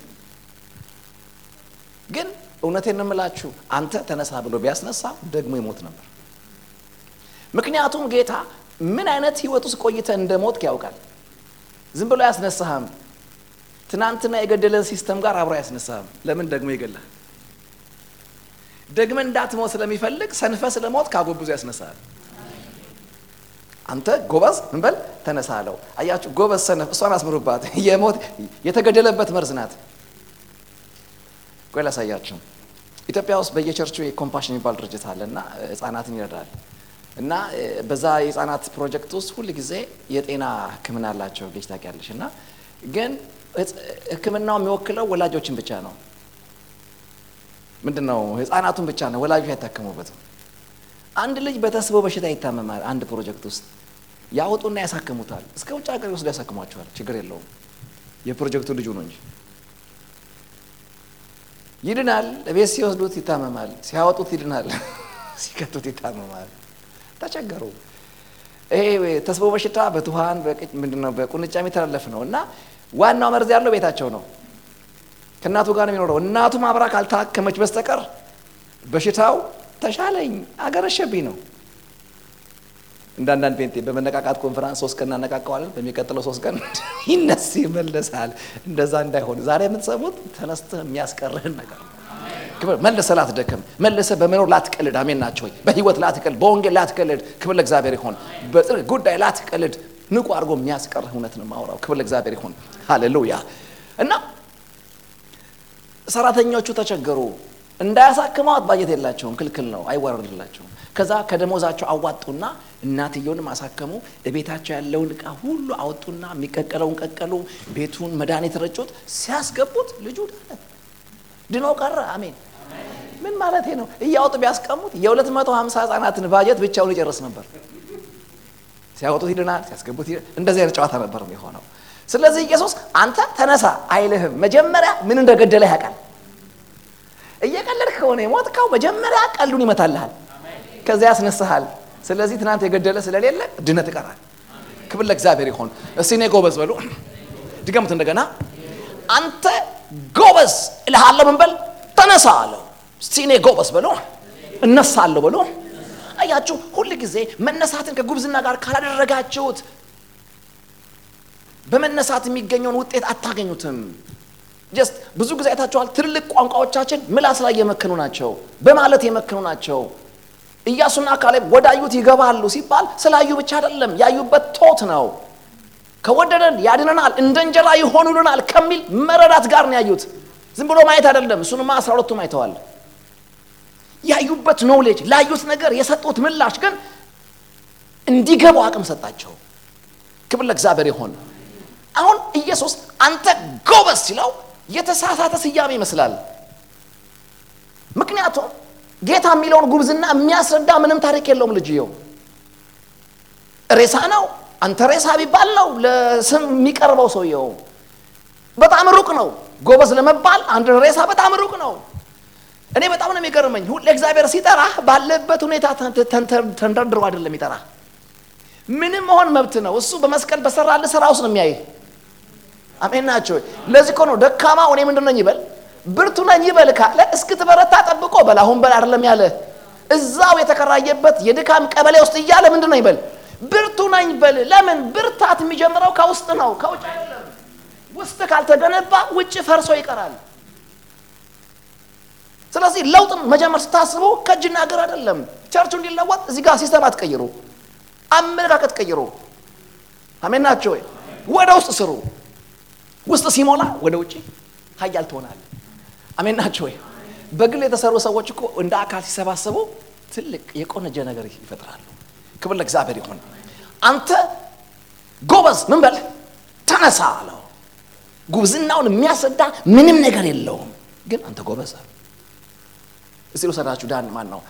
ግን እውነቴን እንምላችሁ አንተ ተነሳ ብሎ ቢያስነሳ ደግሞ ይሞት ነበር። ምክንያቱም ጌታ ምን አይነት ህይወት ውስጥ ቆይተ እንደ ሞትክ ያውቃል። ዝም ብሎ አያስነሳህም። ትናንትና የገደለን ሲስተም ጋር አብሮ አያስነሳህም። ለምን ደግሞ ይገላል? ደግመ እንዳትሞት ስለሚፈልግ ሰንፈ ስለ ሞት ካጎብዞ ያስነሳል። አንተ ጎበዝ ምን በል ተነሳ አለው። አያችሁ ጎበዝ ሰነፍ፣ እሷን አስምሩባት። የሞት የተገደለበት መርዝ ናት። ቆይ ላሳያችሁ። ኢትዮጵያ ውስጥ በየቸርቹ የኮምፓሽን የሚባል ድርጅት አለ እና ህጻናትን ይረዳል እና በዛ የህፃናት ፕሮጀክት ውስጥ ሁል ጊዜ የጤና ሕክምና አላቸው ልጅ ታውቂያለሽ። እና ግን ሕክምናው የሚወክለው ወላጆችን ብቻ ነው። ምንድን ነው ህፃናቱን ብቻ ነው፣ ወላጆች አይታከሙበትም። አንድ ልጅ በተስቦ በሽታ ይታመማል። አንድ ፕሮጀክት ውስጥ ያወጡና ያሳክሙታል። እስከ ውጭ ሀገር ይወስዱ ያሳክሟቸዋል። ችግር የለውም የፕሮጀክቱ ልጁ ነው እንጂ ይድናል። ቤት ሲወስዱት ይታመማል፣ ሲያወጡት ይድናል፣ ሲከቱት ይታመማል። ተቸገሩ። ይሄ ተስቦ በሽታ በትኋን ምንድነው በቁንጫ የሚተላለፍ ነው እና ዋናው መርዝ ያለው ቤታቸው ነው። ከእናቱ ጋር ነው የሚኖረው። እናቱ ማብራ ካልታከመች በስተቀር በሽታው ተሻለኝ አገረሸብኝ ነው። እንደ አንዳንድ ፔንቴ በመነቃቃት ኮንፈራንስ ሶስት ቀን እናነቃቀዋለን። በሚቀጥለው ሶስት ቀን ይነስ ይመለሳል። እንደዛ እንዳይሆን ዛሬ የምትሰሙት ተነስተህ የሚያስቀርህን ነገር መልሰ ላትደክም፣ መልሰ በመኖር ላትቀልድ። አሜን ናቸው ወይ? በህይወት ላትቀልድ፣ በወንጌል ላትቀልድ። ክብር ለእግዚአብሔር ይሆን። በጽድቅ ጉዳይ ላትቀልድ። ንቁ አድርጎ የሚያስቀርህ እውነት ነው የማወራው። ክብር ለእግዚአብሔር ይሆን። ሃሌሉያ። እና ሰራተኞቹ ተቸገሩ። እንዳያሳክመዋት ባጀት የላቸውም፣ ክልክል ነው፣ አይወረድላቸውም። ከዛ ከደሞዛቸው አዋጡና እናትየውንም አሳከሙ። ቤታቸው ያለውን እቃ ሁሉ አወጡና የሚቀቀለውን ቀቀሉ፣ ቤቱን መድኃኒት ረጩት። ሲያስገቡት ልጁ ዳነ፣ ድኖ ቀረ። አሜን። ምን ማለት ነው? እያወጡ ቢያስቀሙት የሁለት መቶ ሀምሳ ህጻናትን ባጀት ብቻውን ይጨርስ ነበር። ሲያወጡት ይድናል፣ ሲያስገቡት እንደዚህ አይነት ጨዋታ ነበር የሆነው። ስለዚህ ኢየሱስ አንተ ተነሳ አይልህም። መጀመሪያ ምን እንደገደለ ያውቃል። እየቀለድክ ከሆነ የሞትከው መጀመሪያ ቀልዱን ይመታልሃል፣ ከዚያ ያስነሳሃል። ስለዚህ ትናንት የገደለ ስለሌለ ድነት ይቀራል። ክብር ለእግዚአብሔር ይሆን። እስቲ እኔ ጎበዝ በሉ፣ ድገሙት እንደገና። አንተ ጎበዝ እልሃለሁ፣ ምን በል ተነሳ አለው። እስቲ እኔ ጎበዝ በሉ፣ እነሳለሁ በሉ። አያችሁ፣ ሁል ጊዜ መነሳትን ከጉብዝና ጋር ካላደረጋችሁት በመነሳት የሚገኘውን ውጤት አታገኙትም። ጀስት ብዙ ጊዜ አይታችኋል። ትልልቅ ቋንቋዎቻችን ምላስ ላይ የመከኑ ናቸው፣ በማለት የመከኑ ናቸው። ኢያሱና ካሌብ ወዳዩት ይገባሉ ሲባል ስላዩ ብቻ አይደለም፣ ያዩበት ቶት ነው። ከወደደን ያድነናል፣ እንደ እንጀራ ይሆኑልናል ከሚል መረዳት ጋር ነው ያዩት። ዝም ብሎ ማየት አይደለም። እሱንማ አስራ ሁለቱም አይተዋል። ያዩበት ኖሌጅ፣ ላዩት ነገር የሰጡት ምላሽ ግን እንዲገቡ አቅም ሰጣቸው። ክብር ለእግዚአብሔር ይሆን። አሁን ኢየሱስ አንተ ጎበዝ ሲለው የተሳሳተ ስያሜ ይመስላል። ምክንያቱም ጌታ የሚለውን ጉብዝና የሚያስረዳ ምንም ታሪክ የለውም። ልጅየው ሬሳ ነው። አንተ ሬሳ ቢባል ነው ለስም የሚቀርበው ሰውየው በጣም ሩቅ ነው። ጎበዝ ለመባል አንድ ሬሳ በጣም ሩቅ ነው። እኔ በጣም ነው የሚገርመኝ። ሁሌ እግዚአብሔር ሲጠራ ባለበት ሁኔታ ተንደርድሮ አይደለም ይጠራ። ምንም መሆን መብት ነው። እሱ በመስቀል በሰራልህ ስራ ውስጥ ነው የሚያይህ። አሜን ናቸው። ለዚህ እኮ ነው ደካማው እኔ ምንድን ነኝ ይበል ብርቱ ነኝ ይበል ካለ እስክትበረታ ጠብቆ በል አሁን በል አይደለም ያለ እዛው የተከራየበት የድካም ቀበሌ ውስጥ እያለ ምንድን ነው ይበል ብርቱ ነኝ በል። ለምን ብርታት የሚጀምረው ከውስጥ ነው ከውጭ አይደለም። ውስጥ ካልተገነባ ውጭ ፈርሶ ይቀራል። ስለዚህ ለውጥ መጀመር ስታስቡ ከእጅና እግር አይደለም። ቸርቹ እንዲለወጥ እዚህ ጋር ሲስተም አትቀይሩ፣ አመለካከት ቀይሩ። አሜን ናቸው ወይ? ወደ ውስጥ ስሩ። ውስጥ ሲሞላ ወደ ውጭ ኃያል ትሆናለህ። አሜን ናቸው ወይ? በግል የተሰሩ ሰዎች እኮ እንደ አካል ሲሰባሰቡ ትልቅ የቆነጀ ነገር ይፈጥራሉ። ክብር ለእግዚአብሔር ይሁን። አንተ ጎበዝ ምን በል ተነሳ አለው። ጉብዝናውን የሚያስረዳ ምንም ነገር የለውም፣ ግን አንተ ጎበዝ እስቲ ልውሰዳችሁ። ዳን ማን ነው?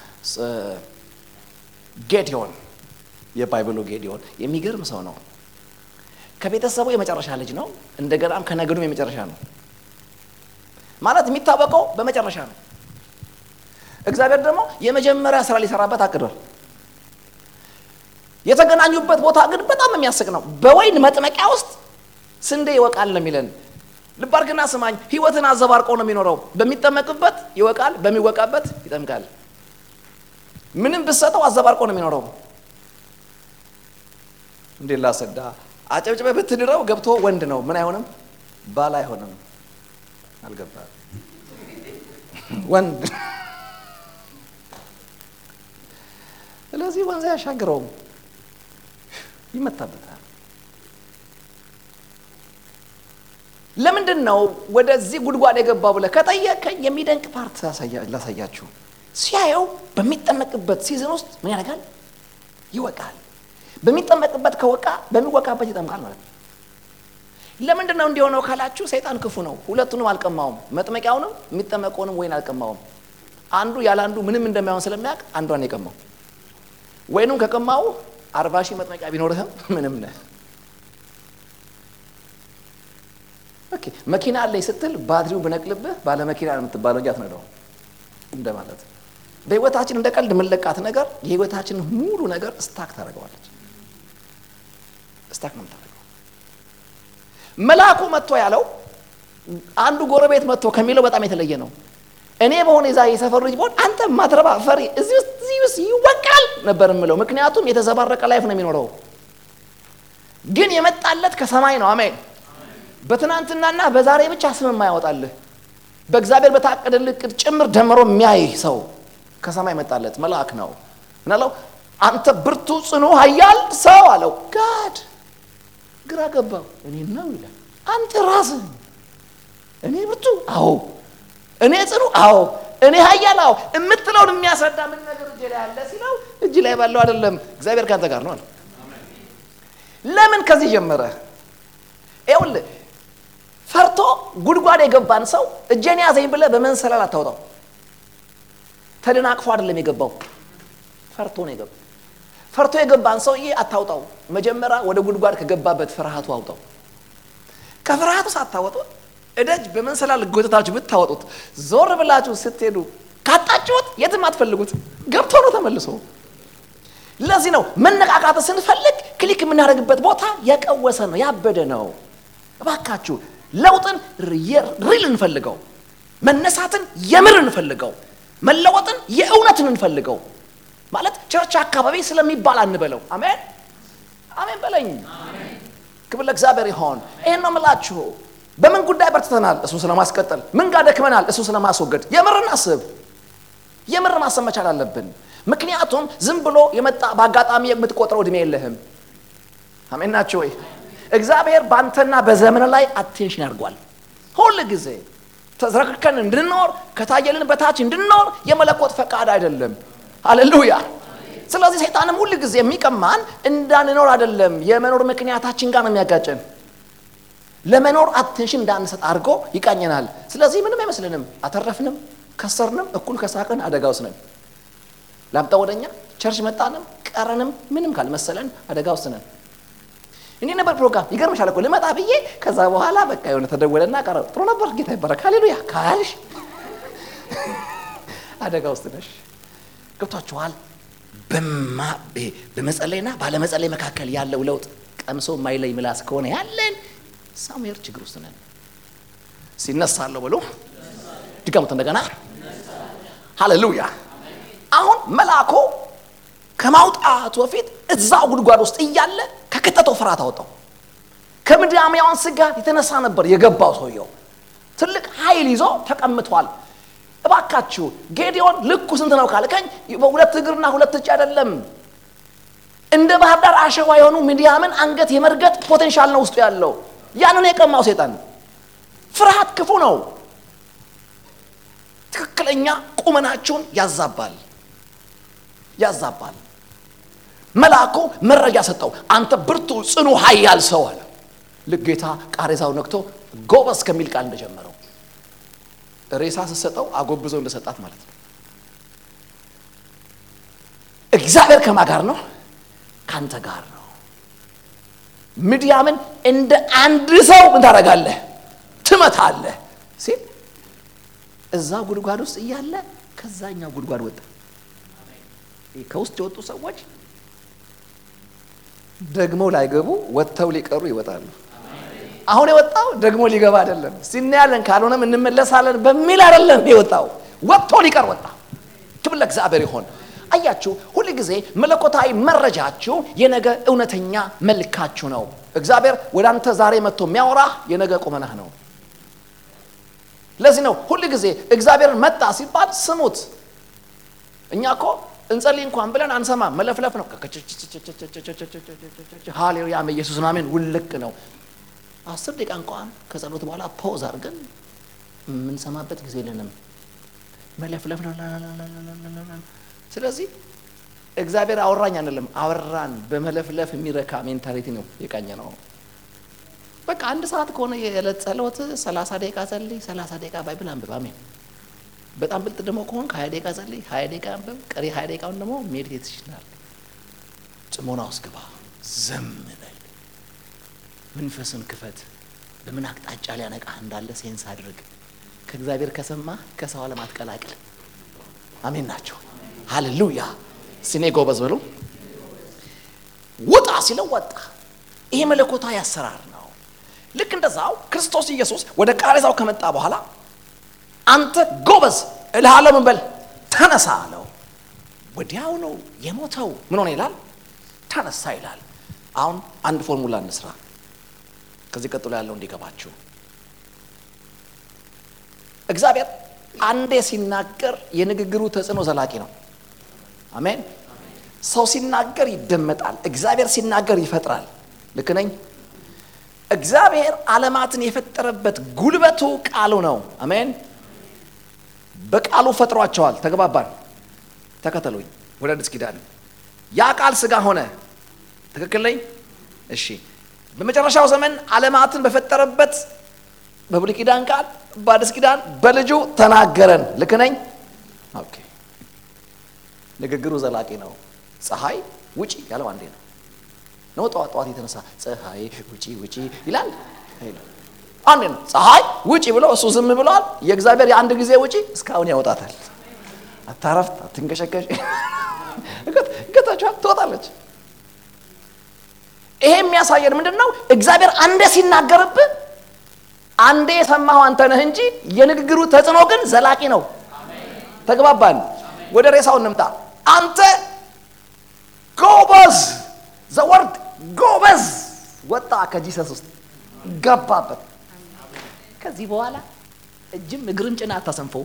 ጌዲዮን የባይብሉ ጌዲዮን የሚገርም ሰው ነው። ከቤተሰቡ የመጨረሻ ልጅ ነው። እንደገናም ከነገዱም የመጨረሻ ነው። ማለት የሚታወቀው በመጨረሻ ነው። እግዚአብሔር ደግሞ የመጀመሪያ ስራ ሊሰራበት አቅዷል። የተገናኙበት ቦታ ግን በጣም የሚያስቅ ነው። በወይን መጥመቂያ ውስጥ ስንዴ ይወቃል ነው የሚለን። ልብ አድርግና ስማኝ። ህይወትን አዘባርቆ ነው የሚኖረው። በሚጠመቅበት ይወቃል፣ በሚወቃበት ይጠምቃል። ምንም ብሰጠው አዘባርቆ ነው የሚኖረው። እንዴ ላሰዳ አጨብጭበ ብትድረው ገብቶ ወንድ ነው ምን አይሆንም፣ ባል አይሆንም። አልገባ ወንድ ስለዚህ ወንዝ አያሻግረውም፣ ይመታበታል። ለምንድን ነው ወደዚህ ጉድጓድ የገባው ብለህ ከጠየቀኝ የሚደንቅ ፓርት ላሳያችሁ። ሲያየው በሚጠመቅበት ሲዝን ውስጥ ምን ያደርጋል? ይወቃል። በሚጠመቅበት ከወቃ በሚወቃበት ይጠምቃል ማለት ነው። ለምንድን ነው እንዲሆነው ካላችሁ፣ ሰይጣን ክፉ ነው። ሁለቱንም አልቀማውም። መጥመቂያውንም የሚጠመቀውንም ወይን አልቀማውም። አንዱ ያለ አንዱ ምንም እንደማይሆን ስለሚያውቅ አንዷን የቀማው ወይኑም ከቀማው አርባ ሺህ መጥመቂያ ቢኖርህም ምንም ነህ። ኦኬ መኪና አለኝ ስትል ባትሪው ብነቅልብህ ባለ መኪና ነው የምትባለው እንጂ አትነዳውም እንደማለት። በህይወታችን እንደ ቀልድ የምንለቃት ነገር የህይወታችንን ሙሉ ነገር ስታክ ታደርገዋለች። ስታክ ነው የምታደርገው። መልአኩ መጥቶ ያለው አንዱ ጎረቤት መጥቶ ከሚለው በጣም የተለየ ነው። እኔ በሆነ የዛ የሰፈሩ ልጅ በሆን አንተ ማትረባ ፈሪ እዚህ ውስጥ እዚህ ውስጥ ይወቃል ነበር የምለው። ምክንያቱም የተዘባረቀ ላይፍ ነው የሚኖረው። ግን የመጣለት ከሰማይ ነው። አሜን። በትናንትናና በዛሬ ብቻ ስም የማያወጣልህ በእግዚአብሔር በታቀደልህ ዕቅድ ጭምር ደምሮ የሚያይ ሰው ከሰማይ መጣለት መልአክ ነው። ምን አለው? አንተ ብርቱ ጽኑ ኃያል ሰው አለው። ጋድ ግራ ገባው። እኔ ነው ይላል። አንተ ራስህ እኔ ብርቱ አዎ እኔ ጽኑ አዎ፣ እኔ ኃያል አዎ የምትለውን የሚያስረዳ ምን ነገር እጅ ላይ አለ ሲለው፣ እጅ ላይ ባለው አይደለም እግዚአብሔር ካንተ ጋር ነው አለ። ለምን ከዚህ ጀመረ? ይኸውልህ ፈርቶ ጉድጓድ የገባን ሰው እጄን ያዘኝ ብለህ በመንሰላል አታውጣው። ተደናቅፎ አይደለም የገባው፣ ፈርቶ ነው የገባው። ፈርቶ የገባን ሰውዬ አታውጣው። መጀመሪያ ወደ ጉድጓድ ከገባበት ፍርሃቱ አውጣው። ከፍርሃቱ ሳታወጡት እደጅ በመንሰላል ጎተታችሁ ብታወጡት ዞር ብላችሁ ስትሄዱ ካጣችሁት የትም አትፈልጉት፣ ገብቶ ነው ተመልሶ። ለዚህ ነው መነቃቃት ስንፈልግ ክሊክ የምናደርግበት ቦታ የቀወሰ ነው፣ ያበደ ነው። እባካችሁ ለውጥን ሪል እንፈልገው፣ መነሳትን የምር እንፈልገው፣ መለወጥን የእውነትን እንፈልገው። ማለት ቸርች አካባቢ ስለሚባል አንበለው። አሜን አሜን በለኝ። ክብር ለእግዚአብሔር ይሆን። ይህን ነው የምላችሁ። በምን ጉዳይ በርትተናል? እሱ ስለማስቀጠል። ምን ጋር ደክመናል? እሱ ስለማስወገድ። የምር እናስብ። የምር ማሰብ መቻል አለብን። ምክንያቱም ዝም ብሎ የመጣ በአጋጣሚ የምትቆጥረው እድሜ የለህም። አሜን ናቸው ወይ? እግዚአብሔር በአንተና በዘመን ላይ አቴንሽን ያድርጓል። ሁል ጊዜ ተዝረክከን እንድንኖር ከታየልን በታች እንድንኖር የመለኮት ፈቃድ አይደለም። ሃሌሉያ። ስለዚህ ሰይጣንም ሁል ጊዜ የሚቀማን እንዳንኖር አይደለም፣ የመኖር ምክንያታችን ጋር ነው የሚያጋጨን ለመኖር አቴንሽን እንዳንሰጥ አድርጎ ይቃኘናል። ስለዚህ ምንም አይመስልንም። አተረፍንም፣ ከሰርንም፣ እኩል ከሳቅን አደጋ ውስጥ ነን። ላምጣ ወደኛ ቸርች መጣንም ቀረንም ምንም ካልመሰለን አደጋ ውስጥ ነን። እንዲህ ነበር ፕሮግራም። ይገርምሻል እኮ ልመጣ ብዬ ከዛ በኋላ በቃ የሆነ ተደወለና ቀረ። ጥሩ ነበር፣ ጌታ ይባረክ፣ ሃሌሉያ ካልሽ አደጋ ውስጥ ነሽ። ገብቷችኋል? በመጸለይና ባለመጸለይ መካከል ያለው ለውጥ ቀምሶ የማይለይ ምላስ ከሆነ ያለን ሳሙኤል ችግር ውስጥ ነን። ሲነሳለሁ ብሎ ድገሙት እንደገና። ሃሌሉያ። አሁን መልአኩ ከማውጣቱ በፊት እዛው ጉድጓድ ውስጥ እያለ ከከተተው ፍርሃት አወጣው። ከምድያማውያን ስጋት የተነሳ ነበር የገባው ሰውየው። ትልቅ ኃይል ይዞ ተቀምጧል። እባካችሁ ጌዲዮን ልኩ ስንት ነው ካልከኝ፣ በሁለት እግርና ሁለት እጅ አይደለም እንደ ባህር ዳር አሸዋ የሆኑ ሚዲያምን አንገት የመርገጥ ፖቴንሻል ነው ውስጡ ያለው። ያንን የቀማው ሴጣን። ፍርሃት ክፉ ነው። ትክክለኛ ቁመናችሁን ያዛባል ያዛባል። መልአኩ መረጃ ሰጠው። አንተ ብርቱ ጽኑ ኃያል ሰው አለ። ልክ ጌታ ቃሬዛው ነክቶ ጎበዝ ከሚል ቃል እንደጀመረው ሬሳ ስትሰጠው አጎብዘው እንደሰጣት ማለት ነው። እግዚአብሔር ከማ ጋር ነው? ካንተ ጋር ነው። ምድያምን እንደ አንድ ሰው ምን ታደርጋለህ? ትመታለህ ሲል እዛ ጉድጓድ ውስጥ እያለ ከዛኛው ጉድጓድ ወጣ። ከውስጥ የወጡ ሰዎች ደግሞ ላይገቡ ወጥተው ሊቀሩ ይወጣሉ። አሁን የወጣው ደግሞ ሊገባ አይደለም፣ ሲናያለን ካልሆነም እንመለሳለን በሚል አይደለም የወጣው፣ ወጥቶ ሊቀር ወጣ። ክብር ለእግዚአብሔር ይሆን። አያችሁ፣ ሁል ጊዜ መለኮታዊ መረጃችሁ የነገ እውነተኛ መልካችሁ ነው። እግዚአብሔር ወደ አንተ ዛሬ መጥቶ የሚያወራህ የነገ ቁመናህ ነው። ለዚህ ነው ሁል ጊዜ እግዚአብሔርን መጣ ሲባል ስሙት። እኛ እኮ እንጸልይ እንኳን ብለን አንሰማም፣ መለፍለፍ ነው። ሃሌሉያ ኢየሱስ አሜን፣ ውልቅ ነው። አስር ደቂቃ እንኳን ከጸሎት በኋላ ፖዝ አድርገን የምንሰማበት ጊዜ የለንም። መለፍለፍ ነው። ስለዚህ እግዚአብሔር አወራኝ አንልም፣ አወራን። በመለፍለፍ የሚረካ ሜንታሊቲ ነው የቃኘ ነው። በቃ አንድ ሰዓት ከሆነ የዕለት ጸሎት ሰላሳ ደቂቃ ጸልይ፣ ሰላሳ ደቂቃ ባይብል አንብብ። አሜን። በጣም ብልጥ ደግሞ ከሆን ከሀያ ደቂቃ ጸልይ፣ ሀያ ደቂቃ አንብብ። ቀሪ ሀያ ደቂቃውን ደግሞ ሜዲቴት ይችላል። ጽሞና ውስጥ ግባ፣ ዘም በል፣ መንፈስን ክፈት። በምን አቅጣጫ ሊያነቃ እንዳለ ሴንስ አድርግ። ከእግዚአብሔር ከሰማ ከሰው ዓለም አትቀላቅል። አሜን ናቸው። ሃሌሉያ። ሲኔ ጎበዝ በሉ። ውጣ ሲለው ወጣ። ይሄ መለኮታዊ አሰራር ነው። ልክ እንደዛው ክርስቶስ ኢየሱስ ወደ ቃሬዛው ከመጣ በኋላ አንተ ጎበዝ እልሃለሁ ምን በል ተነሳ አለው። ወዲያው ነው የሞተው። ምን ሆነ ይላል? ተነሳ ይላል። አሁን አንድ ፎርሙላ እንስራ፣ ከዚህ ቀጥሎ ያለው እንዲገባችሁ። እግዚአብሔር አንዴ ሲናገር የንግግሩ ተጽዕኖ ዘላቂ ነው። አሜን። ሰው ሲናገር ይደመጣል። እግዚአብሔር ሲናገር ይፈጥራል። ልክ ነኝ? እግዚአብሔር ዓለማትን የፈጠረበት ጉልበቱ ቃሉ ነው። አሜን። በቃሉ ፈጥሯቸዋል። ተግባባን? ተከተሉኝ። ወደ አዲስ ኪዳን ያ ቃል ስጋ ሆነ። ትክክል ነኝ? እሺ። በመጨረሻው ዘመን ዓለማትን በፈጠረበት በብሉይ ኪዳን ቃል በአዲስ ኪዳን በልጁ ተናገረን። ልክ ነኝ? ኦኬ። ንግግሩ ዘላቂ ነው። ፀሐይ ውጪ ያለው አንዴ ነው ነው ጠዋት ጠዋት የተነሳ ፀሐይ ውጪ ውጪ ይላል አንዴ ነው። ፀሐይ ውጪ ብሎ እሱ ዝም ብሏል። የእግዚአብሔር የአንድ ጊዜ ውጪ እስካሁን ያወጣታል። አታረፍት፣ አትንቀሸቀሽ፣ እገታችኋል፣ ትወጣለች። ይሄ የሚያሳየን ምንድን ነው? እግዚአብሔር አንዴ ሲናገርብህ አንዴ የሰማኸው አንተ ነህ እንጂ የንግግሩ ተጽዕኖ ግን ዘላቂ ነው። ተግባባን? ወደ ሬሳው እንምጣ። አንተ ጎበዝ ዘወርድ ጎበዝ ወጣ ከጂሰስ ውስጥ ገባበት። ከዚህ በኋላ እጅም እግርም ጭና አታሰንፈው።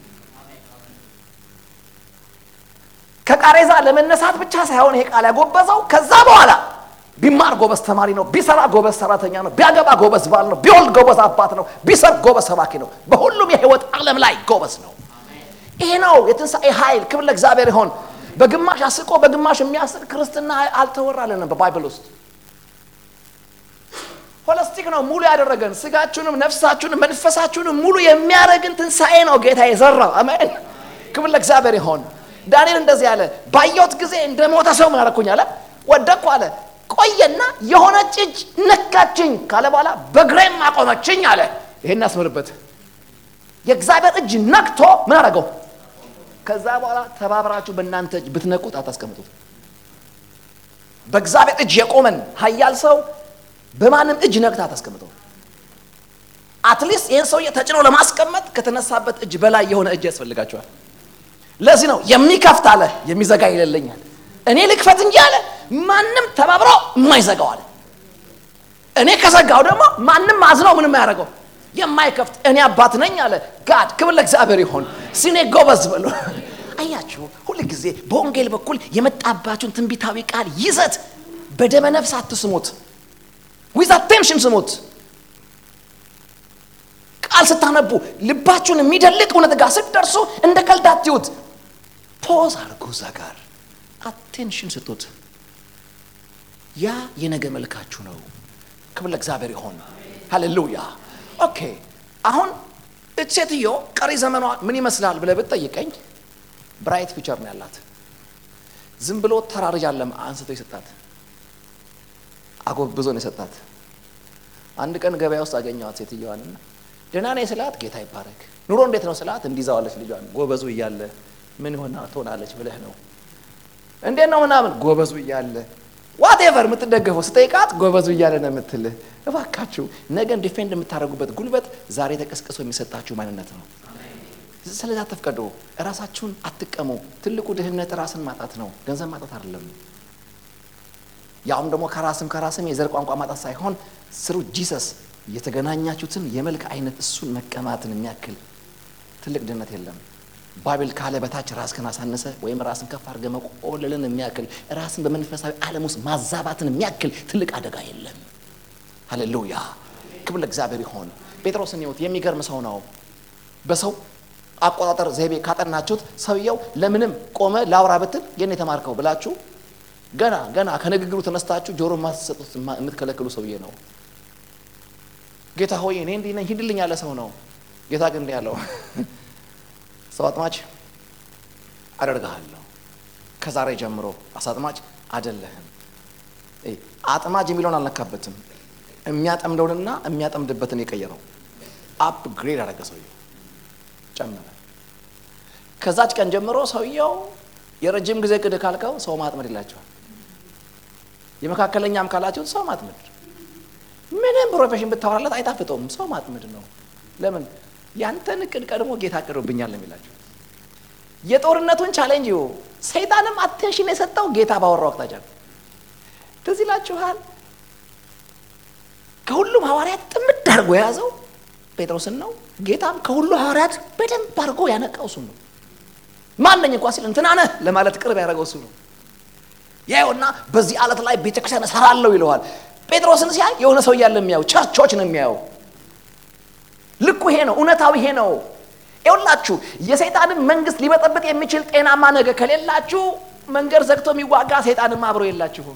ከቃሬዛ ለመነሳት ብቻ ሳይሆን ይሄ ቃል ያጎበዘው ከዛ በኋላ ቢማር ጎበዝ ተማሪ ነው፣ ቢሰራ ጎበዝ ሰራተኛ ነው፣ ቢያገባ ጎበዝ ባል ነው፣ ቢወልድ ጎበዝ አባት ነው፣ ቢሰርግ ጎበዝ ሰባኪ ነው። በሁሉም የህይወት ዓለም ላይ ጎበዝ ነው። ይሄ ነው የትንሣኤ ኃይል። ክብር ለእግዚአብሔር ይሆን። በግማሽ አስቆ በግማሽ የሚያስቅ ክርስትና አልተወራልንም በባይብል ውስጥ። ሆለስቲክ ነው ሙሉ ያደረገን ስጋችሁንም ነፍሳችሁንም መንፈሳችሁንም ሙሉ የሚያደርግን ትንሣኤ ነው ጌታ የዘራው። አሜን። ክብር ለእግዚአብሔር ይሆን። ዳንኤል እንደዚህ ያለ ባየሁት ጊዜ እንደ ሞተ ሰው ምን አደረኩኝ አለ፣ ወደቅኩ አለ። ቆየና የሆነች እጅ ነካችኝ ካለ በኋላ በግሬም አቆመችኝ አለ። ይሄን አስምርበት። የእግዚአብሔር እጅ ነክቶ ምን አደረገው? ከዛ በኋላ ተባብራችሁ በእናንተ እጅ ብትነቁት አታስቀምጡት። በእግዚአብሔር እጅ የቆመን ኃያል ሰው በማንም እጅ ነቅታ አታስቀምጠው። አትሊስት ይህን ሰውዬ ተጭኖ ለማስቀመጥ ከተነሳበት እጅ በላይ የሆነ እጅ ያስፈልጋቸዋል። ለዚህ ነው የሚከፍት አለ የሚዘጋ ይለለኛል። እኔ ልክፈት እንጂ አለ ማንም ተባብሮ የማይዘጋው አለ። እኔ ከዘጋው ደግሞ ማንም አዝነው ምንም አያደርገው የማይከፍት እኔ አባት ነኝ አለ ጋድ። ክብር ለእግዚአብሔር ይሆን። ሲኔ ጎበዝ በሉ። አያችሁ፣ ሁል ጊዜ በወንጌል በኩል የመጣባችሁን ትንቢታዊ ቃል ይዘት በደመ ነፍስ አትስሙት፣ ዊዝ አቴንሽን ስሙት። ቃል ስታነቡ ልባችሁን የሚደልቅ እውነት ጋር ስትደርሱ እንደ ቀልድ አትዩት። ፖዝ አድርጉ። እዛ ጋር አቴንሽን ስጡት። ያ የነገ መልካችሁ ነው። ክብር ለእግዚአብሔር ይሆን። ሃሌሉያ። ኦኬ አሁን እች ሴትዮ ቀሪ ዘመኗ ምን ይመስላል ብለህ ብትጠይቀኝ ብራይት ፊቸር ነው ያላት። ዝም ብሎ ተራርጅ አለም አንስቶ የሰጣት አጎብዞ ነው የሰጣት። አንድ ቀን ገበያ ውስጥ አገኘዋት ሴትዮዋንና ደህና ነኝ ስላት ጌታ ይባረክ ኑሮ እንዴት ነው ስላት እንዲዛዋለች ልጇን ጎበዙ እያለ ምን ሆና ትሆናለች ብለህ ነው እንዴት ነው ምናምን ጎበዙ እያለ ዋቴቨር የምትደገፈው ስጠይቃት ጎበዙ እያለ ነው የምትልህ። እባካችሁ ነገን ዲፌንድ የምታደርጉበት ጉልበት ዛሬ ተቀስቅሶ የሚሰጣችሁ ማንነት ነው። ስለዚህ አትፍቀዱ፣ ራሳችሁን አትቀሙ። ትልቁ ድህነት ራስን ማጣት ነው፣ ገንዘብ ማጣት አይደለም። ያውም ደግሞ ከራስም ከራስም የዘር ቋንቋ ማጣት ሳይሆን ስሩ ጂሰስ የተገናኛችሁትን የመልክ አይነት እሱን መቀማትን የሚያክል ትልቅ ድህነት የለም። ባቢል ካለ በታች ራስህን አሳነሰ ወይም ራስን ከፍ አድርገህ መቆለልን የሚያክል ራስን በመንፈሳዊ ዓለም ውስጥ ማዛባትን የሚያክል ትልቅ አደጋ የለም። ሃሌሉያ ክብር ለእግዚአብሔር ይሆን። ጴጥሮስን ይሁት የሚገርም ሰው ነው። በሰው አቆጣጠር ዘይቤ ካጠናችሁት ሰውየው ለምንም ቆመ ላውራ ብትል የኔ የተማርከው ብላችሁ ገና ገና ከንግግሩ ተነስታችሁ ጆሮ ማትሰጡት የምትከለክሉ ሰውዬ ነው። ጌታ ሆይ እኔ እንዲህ ነኝ ሂድልኝ ያለ ሰው ነው። ጌታ ግን እንዲህ ያለው ሰው አጥማጭ አደርግሃለሁ፣ ከዛሬ ጀምሮ አሳ አጥማጭ አይደለህም። አጥማጅ የሚለውን አልነካበትም። የሚያጠምደውንና የሚያጠምድበትን የቀየረው አፕ ግሬድ አደረገ። ሰውየው ጨመረ። ከዛች ቀን ጀምሮ ሰውየው የረጅም ጊዜ ቅድ ካልከው ሰው ማጥመድ ይላቸዋል። የመካከለኛም ካላችሁት ሰው ማጥመድ ምንም ፕሮፌሽን ብታወራለት አይጣፍጠውም። ሰው ማጥመድ ነው። ለምን ያንተን እቅድ ቀድሞ ጌታ አቅዶብኛል ነው የሚላቸው። የጦርነቱን ቻሌንጅ ይሁ ሰይጣንም አቴንሽን የሰጠው ጌታ ባወራው አቅጣጫ ነው። ትዝ ይላችኋል። ከሁሉም ሐዋርያት ጥምድ አድርጎ የያዘው ጴጥሮስን ነው። ጌታም ከሁሉ ሐዋርያት በደንብ አድርጎ ያነቃው እሱ ነው። ማነኝ እንኳ ሲል እንትና ነህ ለማለት ቅርብ ያደረገው እሱ ነው። ያየውና በዚህ ዓለት ላይ ቤተክርስቲያን እሰራለሁ ይለዋል። ጴጥሮስን ሲያይ የሆነ ሰው እያለ የሚያየው ቸርቾች ነው የሚያየው። ልኩ ይሄ ነው፣ እውነታው ይሄ ነው። ይኸውላችሁ የሰይጣንን መንግስት ሊበጠብጥ የሚችል ጤናማ ነገር ከሌላችሁ መንገድ ዘግቶ የሚዋጋ ሰይጣንም አብሮ የላችሁም።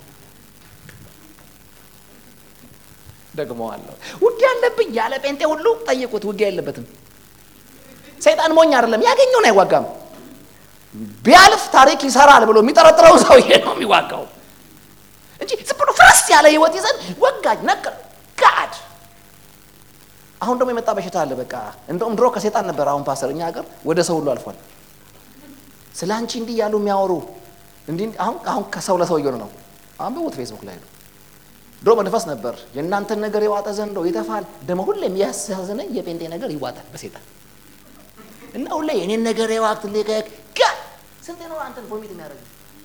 ደግመዋለሁ። ውጊያ አለብኝ ያለ ጴንጤ ሁሉ ጠይቁት፣ ውጊያ የለበትም። ሰይጣን ሞኝ አይደለም፣ ያገኘውን አይዋጋም። ቢያልፍ ታሪክ ይሰራል ብሎ የሚጠረጥረውን ሰውዬ ነው የሚዋጋው እንጂ ዝም ብሎ ፍረስ ያለ ህይወት ይዘን ወጋኝ ነቀር ጋድ አሁን ደግሞ የመጣ በሽታ አለ። በቃ እንደውም ድሮ ከሴጣን ነበር። አሁን ፓስተር እኛ ሀገር ወደ ሰው ሁሉ አልፏል። ስለ አንቺ እንዲህ ያሉ የሚያወሩ እንዲህ አሁን አሁን ከሰው ለሰው እየሆነ ነው። አንብቡት ፌስቡክ ላይ ነው። ድሮ መንፈስ ነበር የእናንተን ነገር የዋጠ ዘንዶ ይተፋል። ደግሞ ሁሌ የሚያሳዝነኝ የጴንጤ ነገር ይዋጣል በሴጣን እና ሁሌ የኔን ነገር የዋቅት ልቀቅ ጋ ስንቴ ነው አንተን ቮሚት የሚያደርግ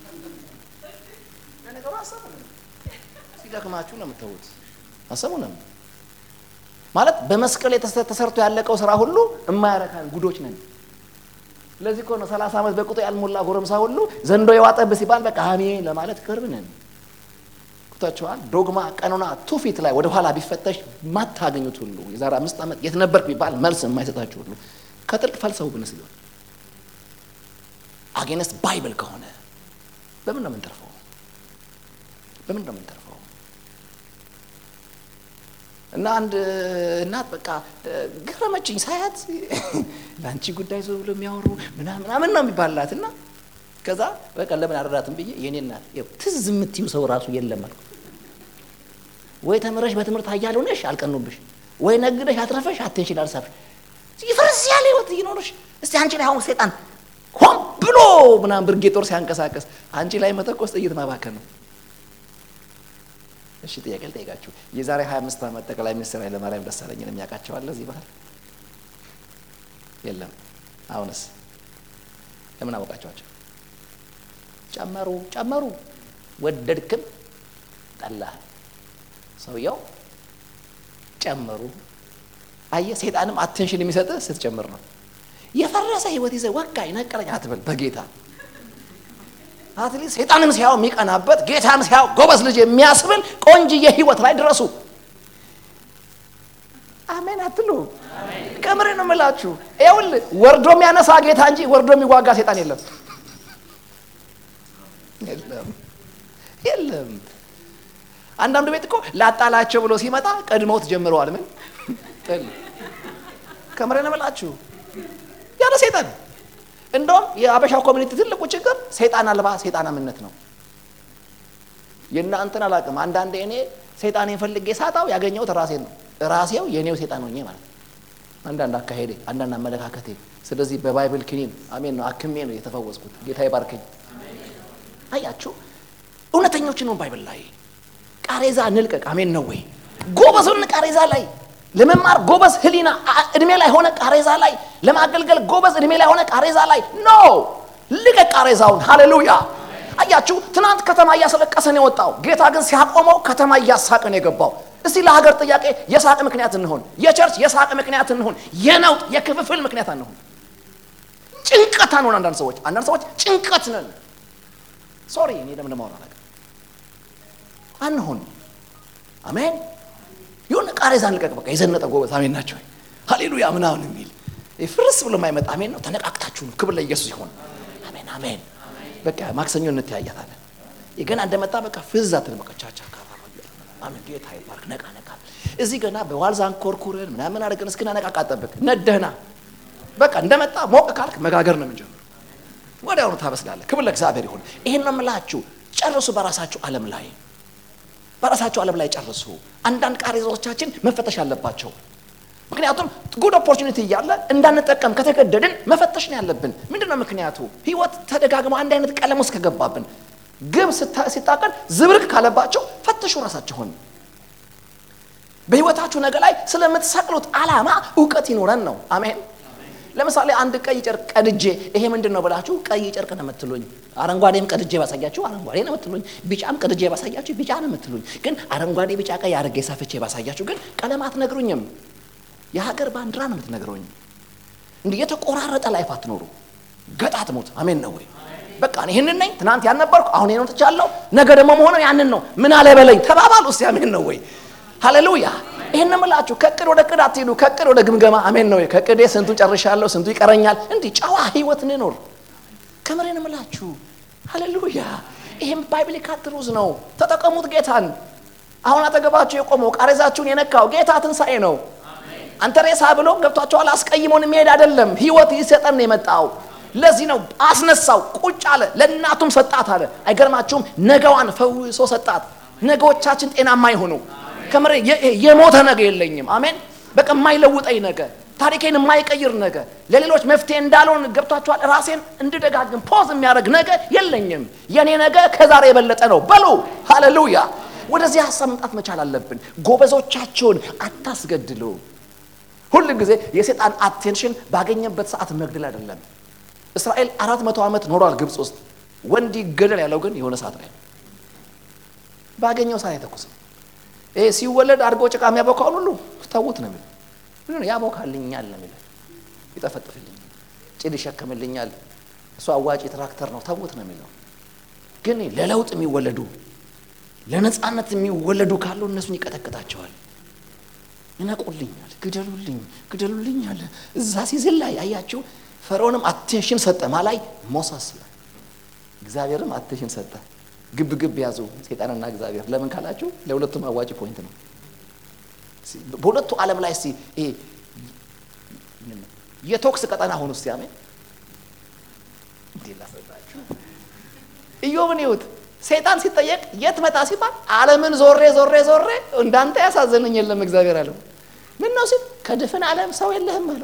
ነገሩ አሰቡ ሲደክማችሁ ነው የምትተዉት። አሰቡ ነው ማለት በመስቀል ተሰርቶ ያለቀው ስራ ሁሉ የማያረካን ጉዶች ነን። ለዚህ እኮ ነው ሰላሳ ዓመት በቁጡ ያልሞላ ጎረምሳ ሁሉ ዘንዶ የዋጠብህ ሲባል በቃ አሜን ለማለት ቅርብ ነን። ቁታችኋል። ዶግማ፣ ቀኖና፣ ትውፊት ላይ ወደኋላ ቢፈተሽ ማታገኙት ሁሉ የዛሬ አምስት ዓመት የት ነበርክ ቢባል መልስ የማይሰጣችሁ ሁሉ ከጥልቅ ፈልሰው ብንስ ቢሆን አጌነስት ባይብል ከሆነ በምን ነው የምንተርፈው? በምን ነው የምንተርፈው? እና አንድ እናት በቃ ገረመችኝ ሳያት ለአንቺ ጉዳይ ሰው ብሎ የሚያወሩ ምናምን ምናምን ነው የሚባላት እና ከዛ በቃ ለምን አረዳትም ብዬ የኔ እናት ትዝ የምትዩ ሰው ራሱ የለም አልኩ። ወይ ተምረሽ በትምህርት ኃያል ሆነሽ አልቀኑብሽ፣ ወይ ነግደሽ አትረፈሽ አቴንሽን አልሳብሽ ይፈርስ ያለ ህይወት ይኖርሽ። እስቲ አንቺ ላይ አሁን ሴጣን ሆን ብሎ ምናምን ብርጌ ጦር ሲያንቀሳቀስ አንቺ ላይ መተኮስ ጥይት ማባከን ነው። እሺ ጥያቄ ልጠይቃችሁ። የዛሬ 25 ዓመት ጠቅላይ ሚኒስትር ኃይለማርያም ደሳለኝን የሚያውቃቸው አለ እዚህ ባህል የለም። አሁንስ ለምን አወቃቸዋቸው? ጨመሩ ጨመሩ፣ ወደድክም ጠላህ፣ ሰውየው ጨመሩ። አየህ፣ ሴጣንም አቴንሽን የሚሰጥህ ስትጨምር ነው። የፈረሰ ህይወት ይዘህ ወጋኝ ነቀረኝ አትበል በጌታ አትሊስት ሴጣንን ሲያው የሚቀናበት ጌታን ሲያው ጎበዝ ልጅ የሚያስብል ቆንጅዬ ህይወት ላይ ድረሱ። አሜን አትሉ? ከምሬ ነው የምላችሁ። ይኸውልህ ወርዶ የሚያነሳ ጌታ እንጂ ወርዶ የሚዋጋ ሴጣን የለም የለም የለም። አንዳንዱ ቤት እኮ ላጣላቸው ብሎ ሲመጣ ቀድመውት ጀምረዋል። ምን ጥል ከምሬ ነው የምላችሁ ያለ ሴጣን እንደውም የአበሻ ኮሚኒቲ ትልቁ ችግር ሰይጣን አልባ ሰይጣናምነት ነው። የእናንተን አላውቅም። አንዳንዴ እኔ ሰይጣኔን ፈልጌ ሳጣው ያገኘሁት ራሴን ነው። ራሴው የእኔው ሰይጣን ሆኜ ማለት ነው። አንዳንድ አካሄዴ፣ አንዳንድ አመለካከቴ። ስለዚህ በባይብል ክኒን አሜን ነው አክሜ ነው የተፈወስኩት። ጌታ ይባርከኝ። አያችሁ እውነተኞችን ነው ባይብል ላይ ቃሬዛ እንልቀቅ። አሜን ነው ወይ? ጎበዙን ቃሬዛ ላይ ለመማር ጎበዝ ህሊና እድሜ ላይ ሆነ ቃሬዛ ላይ ለማገልገል ጎበዝ እድሜ ላይ ሆነ ቃሬዛ ላይ ኖ ልቀቅ ቃሬዛውን። ሃሌሉያ አያችሁ ትናንት ከተማ እያስለቀሰን የወጣው ጌታ ግን ሲያቆመው ከተማ እያሳቅን የገባው። እስቲ ለሀገር ጥያቄ የሳቅ ምክንያት እንሆን፣ የቸርች የሳቅ ምክንያት እንሆን፣ የነውጥ የክፍፍል ምክንያት እንሆን። ጭንቀት አንሆን። አንዳንድ ሰዎች አንዳንድ ሰዎች ጭንቀት ነን። ሶሪ እኔ ደግሞ እንደማወራ ነገር አንሆን። አሜን የሆነ ቃሬዛ እንልቀቅ። በቃ የዘነጠ ጎበዝ አሜን ናቸው። ሃሌሉያ ምናምን የሚል ፍርስ ብሎ የማይመጣ አሜን ነው። ተነቃቅታችሁ ነው። ክብር ለኢየሱስ ይሆን። አሜን አሜን። በቃ ማክሰኞ እንተያያታለን። ገና እንደመጣ በቃ ፍዛትን በቃ ቻቻ አሜን። ጌታ ይባርክ። ነቃ ነቃ። እዚህ ገና በዋልዛ አንኮርኩረን ምናምን አድርገን እስክናነቃቃ ጠብቅ። ነደህና በቃ እንደመጣ ሞቅ ካልክ መጋገር ነው የምንጀምር። ወዲያውኑ ታበስላለህ። ክብር ለእግዚአብሔር ይሁን። ይሄን ነው የምላችሁ። ጨርሱ በራሳችሁ ዓለም ላይ በራሳቸው ዓለም ላይ ጨርሱ። አንዳንድ ቃሬዛዎቻችን መፈተሽ አለባቸው። ምክንያቱም ጉድ ኦፖርቹኒቲ እያለ እንዳንጠቀም ከተገደድን መፈተሽ ነው ያለብን። ምንድን ነው ምክንያቱ? ህይወት ተደጋግሞ አንድ አይነት ቀለም ውስጥ ከገባብን፣ ግብ ሲታቀድ ዝብርቅ ካለባቸው ፈትሹ ራሳችሁን። በህይወታችሁ ነገ ላይ ስለምትሰቅሉት ዓላማ እውቀት ይኖረን ነው። አሜን። ለምሳሌ አንድ ቀይ ጨርቅ ቀድጄ ይሄ ምንድን ነው ብላችሁ ቀይ ጨርቅ ነው የምትሉኝ። አረንጓዴም ቀድጄ ባሳያችሁ አረንጓዴ ነው የምትሉኝ። ቢጫም ቀድጄ ባሳያችሁ ቢጫ ነው የምትሉኝ። ግን አረንጓዴ፣ ቢጫ፣ ቀይ አድርጌ ሰፍቼ ባሳያችሁ ግን ቀለም አትነግሩኝም። የሀገር ባንዲራ ነው የምትነግሩኝ። እንዲህ የተቆራረጠ ላይፍ አትኖሩ። ገጣጥሙት። አሜን ነው ወይ? በቃ እኔ ይህንን ነኝ። ትናንት ያልነበርኩ አሁን ነው ትቻለሁ። ነገ ደግሞ መሆነው ያንን ነው። ምን አለ በለኝ ተባባሉ። እስቲ አሜን ነው ወይ? ሃሌሉያ ይህን ምላችሁ ከቅድ ወደ ቅድ አትሄዱ። ከቅድ ወደ ግምገማ አሜን ነው። ከቅዴ ስንቱን ጨርሻለሁ፣ ስንቱ ይቀረኛል። እንዲህ ጨዋ ህይወት እንኖር። ከምሬን ምላችሁ ሃሌሉያ። ይህም ባይብሊካል ትሩዝ ነው። ተጠቀሙት ጌታን። አሁን አጠገባችሁ የቆመው ቃሬዛችሁን የነካው ጌታ ትንሣኤ ነው። አንተ ሬሳ ብሎ ገብቷቸዋል። አስቀይሞን የሚሄድ አይደለም። ህይወት ይሰጠን ነው የመጣው። ለዚህ ነው አስነሳው፣ ቁጭ አለ፣ ለእናቱም ሰጣት አለ። አይገርማችሁም? ነገዋን ፈውሶ ሰጣት። ነገዎቻችን ጤናማ ይሆኑ ከምሬ የሞተ ነገር የለኝም። አሜን። በቃ የማይለውጠኝ ነገር፣ ታሪኬን የማይቀይር ነገር፣ ለሌሎች መፍትሄ እንዳልሆን ገብቷችኋል። ራሴን እንድደጋግም ፖዝ የሚያደርግ ነገር የለኝም። የኔ ነገር ከዛሬ የበለጠ ነው። በሉ ሃሌሉያ። ወደዚህ ሀሳብ መምጣት መቻል አለብን። ጎበዞቻቸውን አታስገድሉ። ሁል ጊዜ የሴጣን አቴንሽን ባገኘበት ሰዓት መግደል አይደለም። እስራኤል አራት መቶ ዓመት ኖሯል ግብፅ ውስጥ። ወንድ ይገደል ያለው ግን የሆነ ሰዓት ላይ ባገኘው ሰዓት አይተኩስም። ይሄ ሲወለድ አድርጎ ጭቃ የሚያቦካውን ሁሉ ተዉት ነው የሚለው። ምን ያቦካልኛል ነው የሚለው። ይጠፈጥፍልኛል፣ ጭድ ይሸከምልኛል፣ እሱ አዋጭ ትራክተር ነው ተዉት ነው የሚለው። ግን ለለውጥ የሚወለዱ ለነፃነት የሚወለዱ ካሉ እነሱን ይቀጠቅጣቸዋል። ይነቁልኛል፣ ግደሉልኝ፣ ግደሉልኝ አለ እዛ ሲዝል ላይ አያችሁ። ፈርዖንም አቴንሽን ሰጠ ማ ላይ ሞሰስ ላይ እግዚአብሔርም አቴንሽን ሰጠ። ግብ ግብ ያዙ ሴጣንና እግዚአብሔር። ለምን ካላችሁ ለሁለቱም አዋጭ ፖይንት ነው። በሁለቱ ዓለም ላይ እስቲ ይሄ የቶክስ ቀጠና ሆኑ እስቲ አሜን። እንዴት ላስረዳችሁ? ኢዮብን ይሁት ሰይጣን ሲጠየቅ የት መጣ ሲባል ዓለምን ዞሬ ዞሬ ዞሬ እንዳንተ ያሳዘነኝ የለም እግዚአብሔር አለው። ምን ነው ሲል ከድፍን ዓለም ሰው የለህም አለው።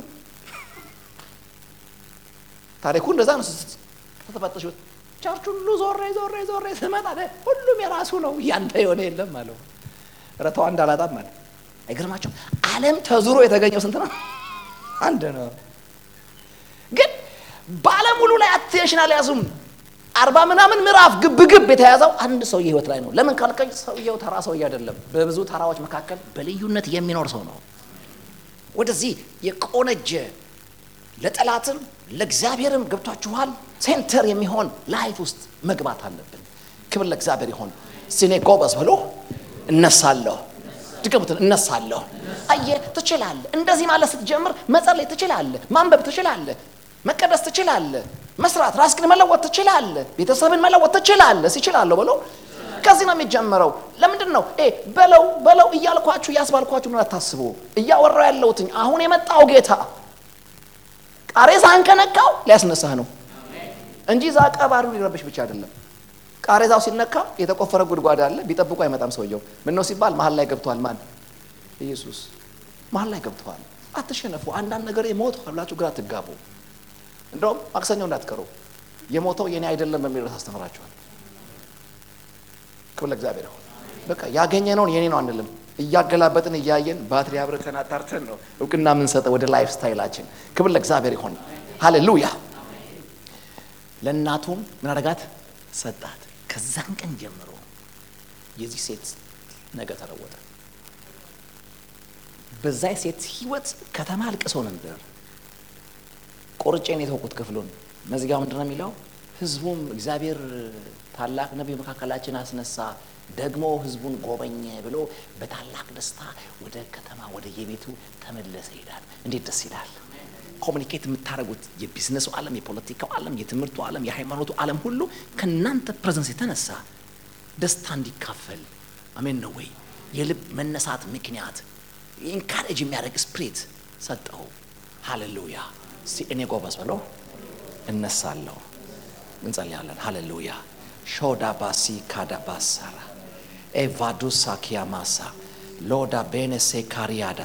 ታሪኩ እንደዛ ነው። ተፈተሹት ቸርች ሁሉ ዞሬ ዞሬ ዞሬ ስመጣ ሁሉም የራሱ ነው ያንተ የሆነ የለም አለው። ረተው አንድ አላጣም አለ። አይገርማቸው ዓለም ተዙሮ የተገኘው ስንት ነው? አንድ ነው። ግን በዓለም ሁሉ ላይ አቴንሽን አልያዙም። አርባ ምናምን ምዕራፍ ግብ ግብ የተያዘው አንድ ሰው ህይወት ላይ ነው። ለምን ካልከኝ ሰውየው ተራ ሰውዬ አይደለም። በብዙ ተራዎች መካከል በልዩነት የሚኖር ሰው ነው። ወደዚህ የቆነጀ ለጠላትም ለእግዚአብሔርም ገብቷችኋል። ሴንተር የሚሆን ላይፍ ውስጥ መግባት አለብን። ክብር ለእግዚአብሔር ይሆን። እስቲ እኔ ጎበዝ ብሎ እነሳለሁ። ድገሙትን፣ እነሳለሁ። አየህ ትችላለህ። እንደዚህ ማለት ስትጀምር መጸለይ ትችላለህ፣ ማንበብ ትችላለህ፣ መቀደስ ትችላለህ፣ መስራት ራስህን መለወጥ ትችላለህ፣ ቤተሰብን መለወጥ ትችላለህ። ሲችላለሁ ብሎ ከዚህ ነው የሚጀምረው። ለምንድን ነው እ በለው በለው እያልኳችሁ እያስባልኳችሁ ነው አታስቡ። እያወራው ያለሁትኝ አሁን የመጣው ጌታ ቃሬዛህን ከነካው ሊያስነሳህ ነው እንጂ እዛ ቀባሪው ሊረብሽ ብቻ አይደለም። ቃሬዛው ሲነካ የተቆፈረ ጉድጓድ አለ። ቢጠብቁ አይመጣም ሰውየው። ምን ነው ሲባል መሀል ላይ ገብተዋል። ማን? ኢየሱስ መሀል ላይ ገብተዋል። አትሸነፉ። አንዳንድ ነገር የሞት ብላችሁ ግራ አትጋቡ። እንደውም ማክሰኞ እንዳትቀሩ የሞተው የኔ አይደለም በሚል ርዕስ አስተምራችኋል። ክብር ለእግዚአብሔር ይሁን። በቃ ያገኘነውን የኔ ነው አንልም። እያገላበጥን እያየን ባትሪ አብርተን አጣርተን ነው እውቅና የምንሰጠው ወደ ላይፍ ስታይላችን። ክብር ለእግዚአብሔር ይሁን። ሃሌሉያ። ለእናቱም ምን አደረጋት? ሰጣት። ከዛን ቀን ጀምሮ የዚህ ሴት ነገ ተለወጠ። በዛ ሴት ህይወት ከተማ አልቅሶ ነበር። ቆርጬን የተውኩት ክፍሉን መዚጋው ምንድን ነው የሚለው? ህዝቡም እግዚአብሔር ታላቅ ነቢይ መካከላችን አስነሳ፣ ደግሞ ህዝቡን ጎበኘ ብሎ በታላቅ ደስታ ወደ ከተማ ወደ የቤቱ ተመለሰ ይላል። እንዴት ደስ ይላል! ኮሚኒኬት የምታደርጉት የቢዝነሱ ዓለም፣ የፖለቲካው ዓለም፣ የትምህርቱ ዓለም፣ የሃይማኖቱ ዓለም ሁሉ ከእናንተ ፕሬዘንስ የተነሳ ደስታ እንዲካፈል አሜን ነው ወይ? የልብ መነሳት ምክንያት ኢንካሬጅ የሚያደርግ ስፕሪት ሰጠው። ሃሌሉያ! እስቲ እኔ ጎበዝ ብለው እነሳለሁ። እንጸልያለን። ሃሌሉያ ሾዳ ባሲ ካዳ ባሳራ ኤቫዱሳ ኪያማሳ ሎዳ ቤኔሴ ካሪያዳ